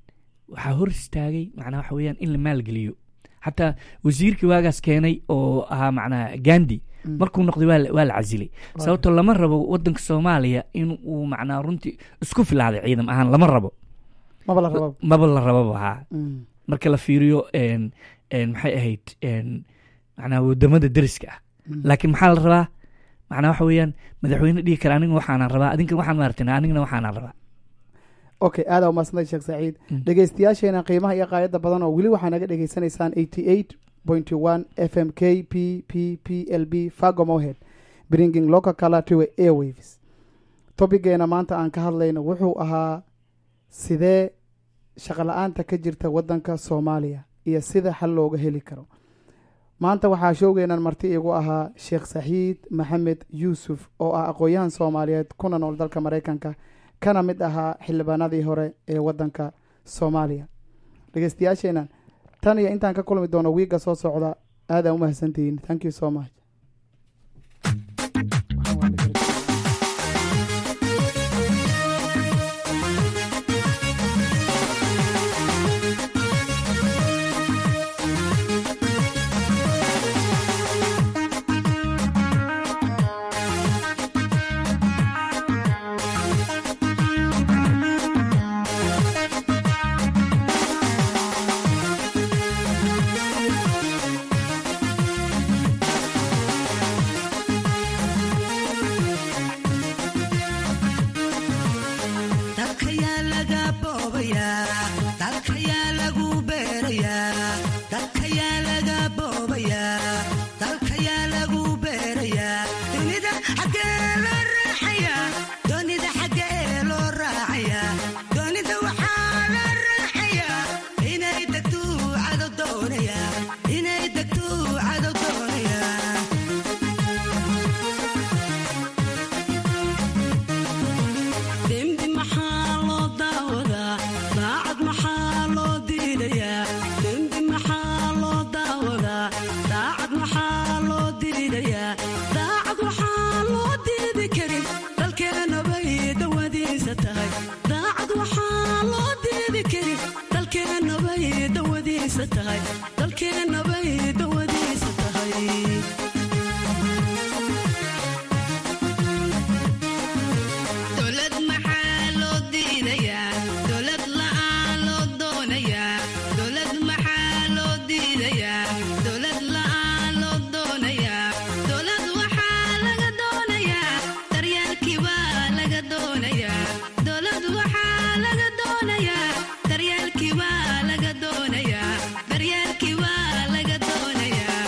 waxaa hor istaagay macnaa waxa weeyaan in la maalgeliyo xataa wasiirkii waagaas keenay oo ahaa macnaa gandi Mm. markuu noqday waa la- waa la casilay Waa sababto lama rabo wadanka soomaaliya in uu macnaa runtii isku filaaday ciidam ahaan lama rabo maba la rabaa maba la rababa haa Mm. marka la fiiriyo een een maxay ahayd een macnaa wadamada deriska ah Mm. laakiin maxaa la rabaa macnaa waxa weeyaan madaxweyne dhihi kara aniga waxaanaan rabaa adinkan waxaan maartina anigana waxaanaan rabaa okay aada umaadsantay sheekh saciid Mm. dhegeystayaasheena qiimaha iyo qaayadda badan oo weli waxaa naga dhegeysanaysaan eighty eight point one f m k p p p l b fagomohead bringing local color to airwaves topigeena maanta aan ka hadlayno wuxuu ahaa sidee shaqo la-aanta ka jirta wadanka soomaaliya iyo sida xal looga heli karo maanta waxaa showgeenan marti igu ahaa sheekh saxiid maxamed yuusuf oo ah aqoon-yahan soomaaliyeed kuna nool dalka maraykanka kana mid ahaa xildhibaanadii hore ee wadanka soomaaliya dhegeystayaasheenan tan iyo intaan ka kulmi doono wiigga soo socda aadaan u mahadsantihiin thank you so much daacad waxaa loo diidi kari dalkeennabay dawadiisa tahay dalkeennabay dawadiisa tahay dowlad maxaa loo diidayaa dowlad la'aan loo doonayaa dowlad maxaa loo diidayaa dowlad la'aan loo doonayaa dowlad waxaa laga doonayaa daryeelkii baa laga doonayaa dowlad waxaa laga doonayaa daryeelkii baa laga doonayaa daryeelkii baa laga doonayaa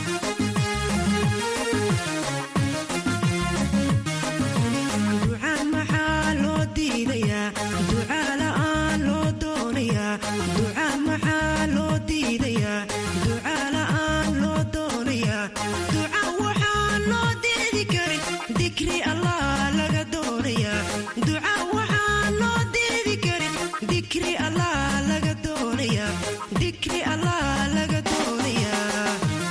ducaan maxaa loo diidayaa ducaa la'aan loo doonayaa ducaan maxaa loo diidayaa ducaa la'aan loo doonayaa duca waxaa loo diidi karin dikri allah laga doonayaa duca waxaa loo diidi karin dikri allah laga doonayaa dikri allah laga doonayaa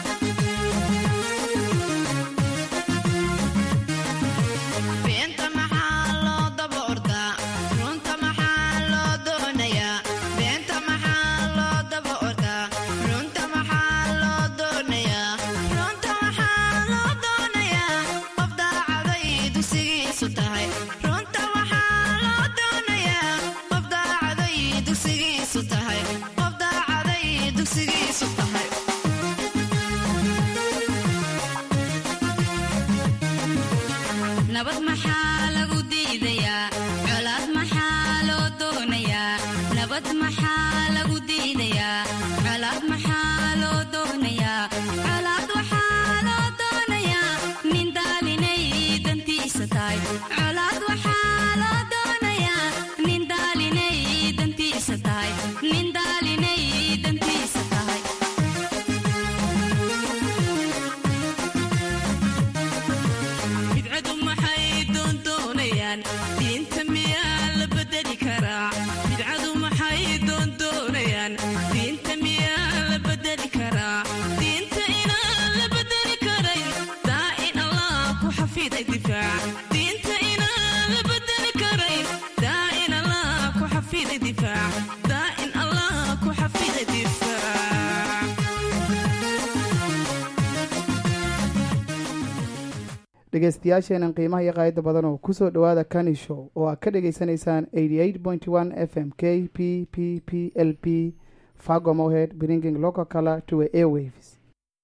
beenta maxaa loo daba ordaa runta maxaa loo doonayaa beenta maxaa loo daba ordaa runta maxaa loo doonayaa runta maxaa loo doonayaa qof daacaday dugsigiisu tahay runta waxaa loo doonayaa qof daacaday dugsigiisu tahay qof daacaday dugsigiisu tahay nabad maxaa lagu diidayaa colaad maxaa loo doonayaa nabad maxaa lagu diidayaa colaad maxaa loo doonayaa colaad waxaa loo doonayaa nin daalinay dantiisa tahay colaad waxaa loo doonayaa nin daalinay dantiisa tahay nin daalinay dantiisa tahay bidcadu maxay doondoonayaan diinta miyaa la bedeli karaa bidcadu maxay doondoonayaan diinta miyaa la bedeli karaa diinta inaan la bedeli karayn daa in allah ku xafiday difaac diinta inaan la bedeli karayn daa in allah ku xafiday difaac daa in allah ku xafiday difaac dhegeystayaasheenan qiimaha iyo qaayada badan oo kusoo dhowaada kani show oo aad ka dhegeysanaysaan f m k p p p l p fagomohead bringing local color to a airwaves